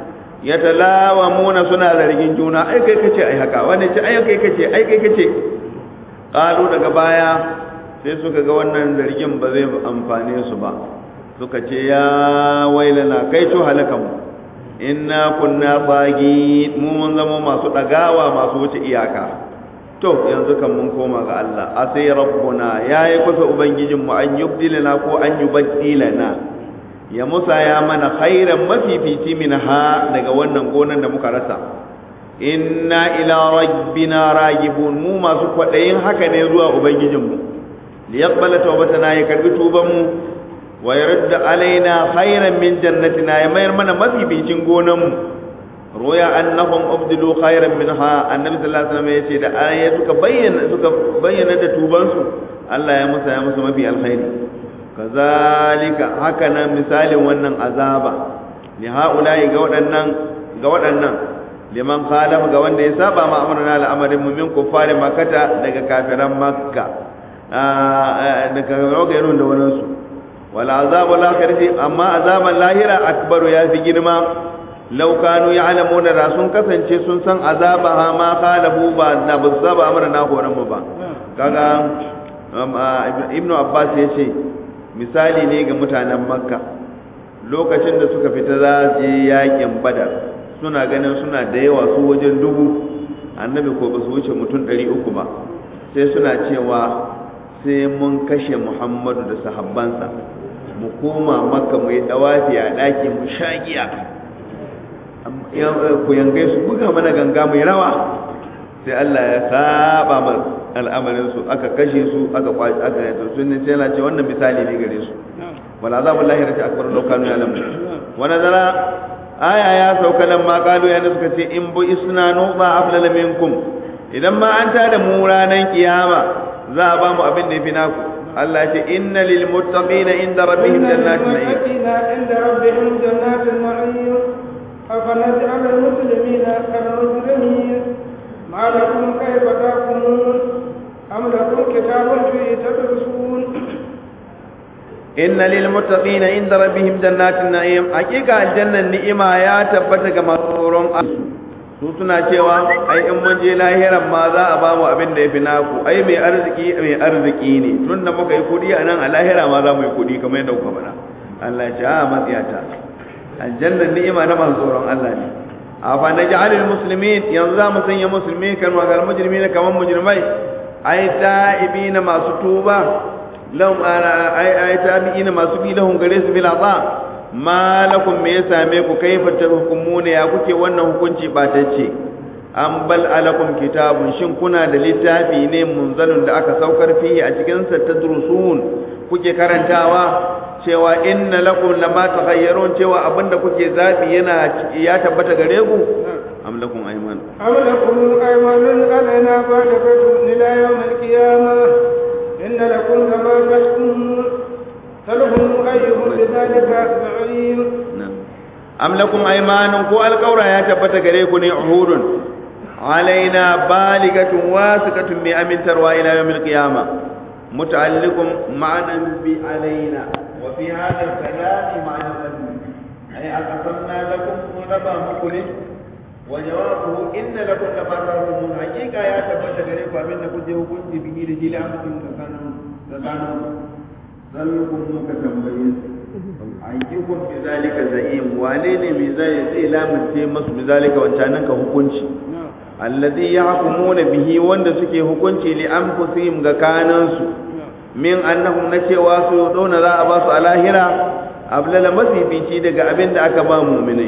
يتلاومون سنة ذلك جونا أي كي كتي أي هكا وانا أي كي كتي أي كي كتي قالوا daga baya sai suka ga wannan zargin ba zai amfane su ba suka ce ya wailana kai to halakan mu inna kunna bagi mu mun zama masu dagawa masu wuce iyaka to yanzu kan mun koma ga Allah asai rabbuna yayi kusa ubangijin mu an yubdilana ko an yubaddilana ya musa ya mana khairan mafifici minha daga wannan gonan da muka rasa inna ila rabbina ragibun mu masu kwadayin haka ne zuwa ubangijin mu liyaqbala tawbatana ya karbi tuban mu wa yarda alaina khairan min jannatina ya mayar mana mafificin gonan mu roya annahum ubdilu khairan minha annabi sallallahu alaihi wasallam yace da aya suka bayyana suka bayyana da tuban su Allah ya musa ya musu mafi alkhairi kazalika haka nan misalin wannan azaba li haula'i ga waɗannan ga waɗannan liman khalafa ga wanda ya saba ma amruna al'amarin mu min kuffari makkata daga kafiran makka daga rogayen da wannan su wal azabul akhirati amma azaban lahira akbaru ya fi girma law kanu ya'lamuna da sun kasance sun san azaba ma khalafu ba da ba saba amrana horan mu ba kaga ibnu abbas yace misali ne ga mutanen makka lokacin da suka fita za je yakin badar suna ganin suna da yawa su wajen dubu annabi ko ba su wuce mutum ɗari uku ba sai suna cewa sai mun kashe muhammadu da sahabbansa mu koma makka mu yi dawafi a ɗaki mu sha giya ku yangai su buga mana ganga mai rawa sai Allah ya saba mana al'amarin su aka kashe su aka kwaci aka yi su sun sai yana ce wannan misali ne gare su wala azabul lahirati akbar law kanu ya'lamun wa nazara aya ya sauka nan ma kalu ya suka ce in bu isna nuba aflala minkum idan ma an tada mu ranan kiyama za a ba mu abin da yafi naku Allah ya ce inna lil muttaqina inda rabbihim jannatin na'im عند ربهم جنات النعيم أفنجعل المسلمين كالمجرمين ما لكم كيف تحكمون أم لكم كتاب فيه تدرسون inna lil muttaqina inda rabbihim jannatin na'im hakika aljannan ni'ima ya tabbata ga masu tsoron Allah su suna cewa ai in mun je lahiran ma za a bamu abin da yafi naku ai mai arziki mai arziki ne tunda muka yi kudi a nan a lahira ma za mu yi kudi kamar yadda kuka faɗa Allah ya ce a matsiyata aljannan ni'ima na masu tsoron Allah ne a fa naj'alul muslimin yanzu za mu sanya musulmi kan wa gal mujrimina kamar mujrimai ai ta'ibina masu tuba lahum ay ay tabi'ina masu bi lahum gare su bil ata ma lakum me ya same ku kaifa tahkumuna ya kuke wannan hukunci batacce an bal alakum kitabun shin kuna da littafi ne munzalun da aka saukar fihi a cikin sa tadrusun kuke karantawa cewa inna lakum lama takhayyarun cewa abinda kuke zabi yana ya tabbata gare ku am lakum ayman أم لكم أيمان علينا بالغة إلى يوم القيامة إن لكم كما تحكمون فلهم أيهم بذلك زعيم am lakum aymanun ko alqawra ya tabbata gare ku ne uhudun alaina baligatun wasiqatun bi amintarwa ila yawmil qiyama muta'alliqun ma'anan bi alaina wa fi hadha al-kalam ma'anan ay aqsamna lakum raba muku wa jawabuhu inna lakum lafatahum haqiqa ya tabbata gare ku abin da kuje hukunci bihi da jila amsin da kanu da kanu zallukum muka tambaye ayyukum bi zalika za'im wane ne bi zai zai lamunce masu bi zalika wancanan ka hukunci alladhi yahkumuna bihi wanda suke hukunci li anfusihim ga kanansu min annahum na cewa su dona za a ba su a lahira ablala masifici daga abin da aka ba mu'minai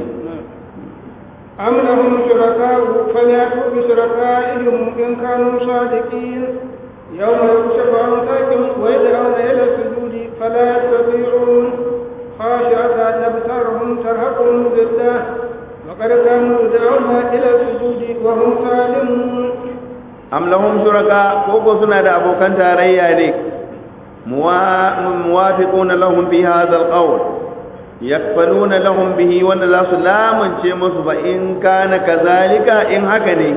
أم لهم شركاء فليأتوا بشركائهم إن كانوا صادقين يوم يكشف عن ساق ويدعون إلى السجود فلا يستطيعون خاشعة أبصارهم ترهقهم ذلة وقد كانوا يدعون إلى السجود وهم سالمون am lahum shuraka ko ko suna da abokan tarayya ne muwafiquna lahum fi hadha alqawl yakfaluna lahum bihi wanda za su lamunce musu fa in kana kazalika in haka ne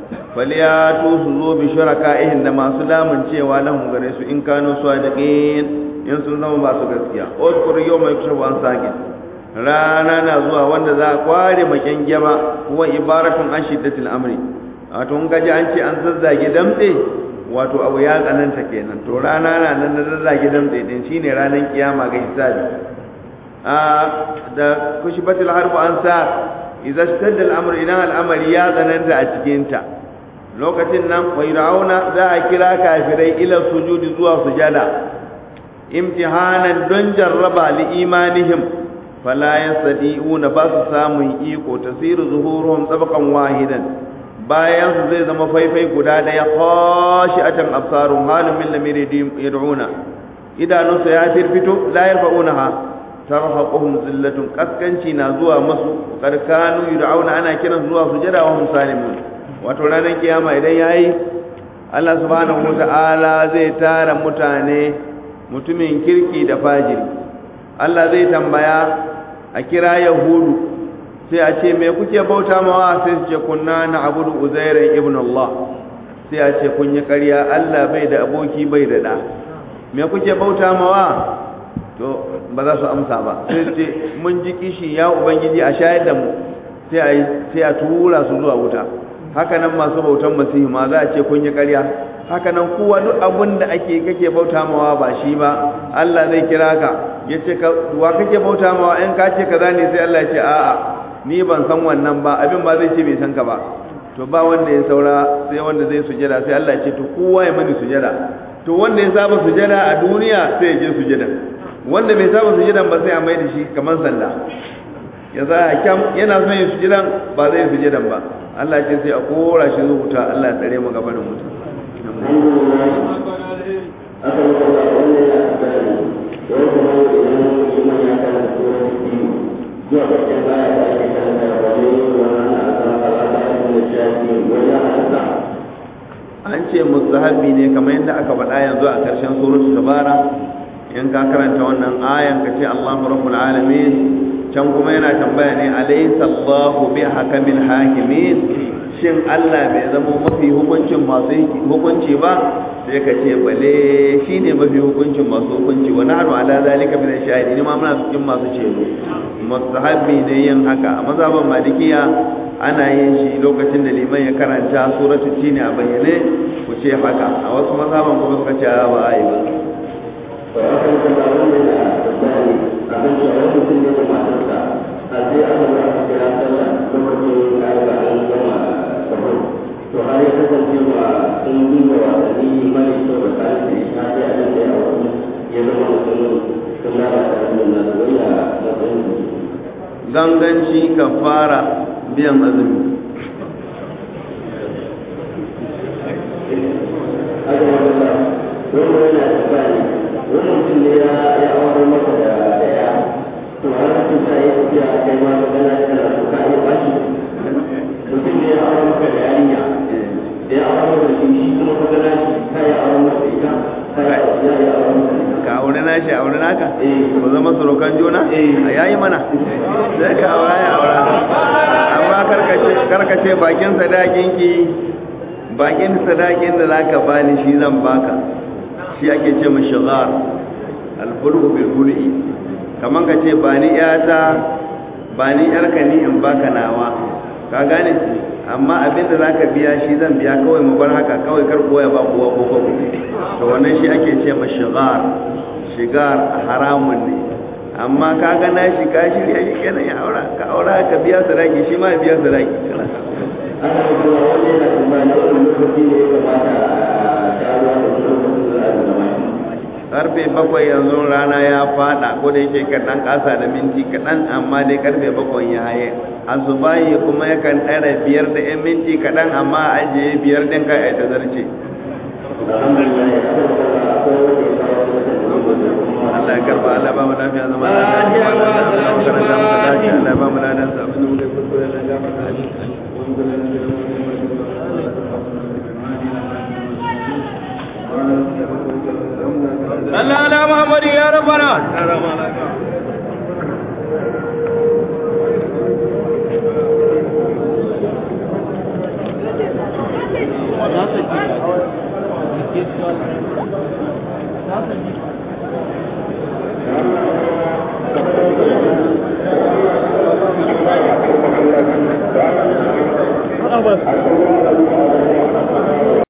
falyatu su zo bi shuraka'ihim da masu lamuncewa lahum gare su in kanu sadiqin in sun zama masu gaskiya uzkur yawma yukshafu an saqin rana na zuwa wanda za a kware maken gyama huwa ibaratun an shiddatil amri wato in gaji an ce an zazzage damtse wato abu ya tsananta kenan to rana na nan na zazzage damtse din shine ranar kiyama ga hisabi a da kushibatil harbu an sa idza ishtadda al-amr idan al-amri ya tsananta a cikin ta lokacin nan wa rauna za a kira kafirai ila sujudi zuwa sujada imtihanan don jarraba li imanihim fala yastadi'una ba su samun iko tasiru zuhuruhum sabqan wahidan bayan su zai zama faifai guda daya khashi'atan absarum halun min lamiri yad'una idanunsa ya firfito la yarfa'unaha tarhaquhum zillatun kaskanci na zuwa masu karkanu yud'auna ana kiran zuwa sujada wa hum salimun wato ranar kiyama idan yayi Allah subhanahu wata'ala zai tara mutane mutumin kirki da fajiri Allah zai tambaya a kira yahudu sai a ce me kuke bauta mawa sai su ce kunna na abudu uzairan ibn Allah sai a ce kun yi ƙarya Allah bai da aboki bai da ɗa me kuke bauta mawa to ba za su amsa ba sai su ce mun ji kishi ya ubangiji a shayar da mu sai a tura su zuwa wuta haka nan masu bautan masihu ma za a ce kun yi ƙarya haka nan kowa duk abin da ake kake bauta mawa ba shi ba Allah zai kira ka ya ce wa kake bauta mawa in ka ce kaza ne sai Allah ya ce a'a ni ban san wannan ba abin ba zai ce bai san ka ba to ba wanda ya saura sai wanda zai sujada sai Allah ya ce to kowa ya mani sujada to wanda ya saba sujada a duniya sai ya je sujada wanda bai saba sujudan ba sai a mai da shi kamar sanda ya za a kyam yana son yin sujudan ba zai yi sujudan ba Allah ce sai a kora shi zuwa wuta Allah ya tsare mu gaba da mutum aka maka ba wannan ya tabbata ne wai kuma idan liman ya kana tsoron biyu zuwa ƙarshen baya da ake karanta da wani wannan na azan al'ada da shafi wani halitta an ce mustahabi ne kamar yadda aka faɗa yanzu a ƙarshen suratul tabara in ka karanta wannan ayan ka ce Allahu rabbul alamin can kuma yana tambaya ne alaysa Allahu bi hakamil hakimin shin Allah bai zama mafi hukuncin masu hukunci ba sai ka ce bale shine mafi hukuncin masu hukunci wa nahnu ala zalika min ash-shahidin ma muna cikin masu ceto mustahabi ne yin haka a mazhaban malikiya ana yin shi lokacin da liman ya karanta suratul tini a bayyane ku ce haka a wasu mazhaban kuma suka ce ba a yi ba to aka maka ba wannan ya tabbata ne abin da wani mutum ne da matarsa a sai aka ga aka kira sallah lokacin da aka an gama sahur to har ya kasance ba sun duba wasanni mani to da kayan da ita sai abin da ya auku ya zama mutum sun lalata abin da su wani a matsayin da ganganci ka fara biyan azumi haka wanda wanda yana tabbani wani mutum ne ya ya aure maka da daya to har mutum ta yi tafiya a kai ma magana kana so ka iya bashi mutum ne ya aure maka da yarinya da ya aure maka da shi shi kuma ka gana shi ka ya aure maka da ita ka ya ya ya aure maka da ita ka aure na shi aure naka Eh. ku zama surukan juna Eh. a yayi mana sai ka aura ya aura amma karkace karkace bakin sadakin ki bakin sadakin da zaka bani shi zan baka shi ake ce mu shigar alburu bil buri kaman ka ce ba ni yata ba ni yarka ni in baka nawa ka gane amma abin da zaka biya shi zan biya kawai mu bar haka kawai kar koya ba kowa ko ko to wannan shi ake ce ma shigar shigar haramun ne amma ka ga na shi ka shirya shi kenan ya aura ka aura ka biya sadaki shi ma ya biya sadaki kana haka kuma wanda yana tambaya wani lokaci ne ya kamata a sharuwa da wani lokacin da za a zama shi karfe bakwai yanzu rana ya fada ko da yake kaɗan ƙasa da minti kaɗan amma dai karfe bakwai ya haye asubahi kuma yakan ɗara biyar da yan minti kaɗan amma a ajiye biyar ɗin ka a zarce alhamdulillah ya kasance akwai wanda ya kawo wata da kuma Allah ya karba Allah ba mu lafiya zama lafiya Allah ya karanta mu dace Allah ya ba mu ladan sa abin da muke kuskure Allah ya gafarta صلى على محمد يا ربنا shi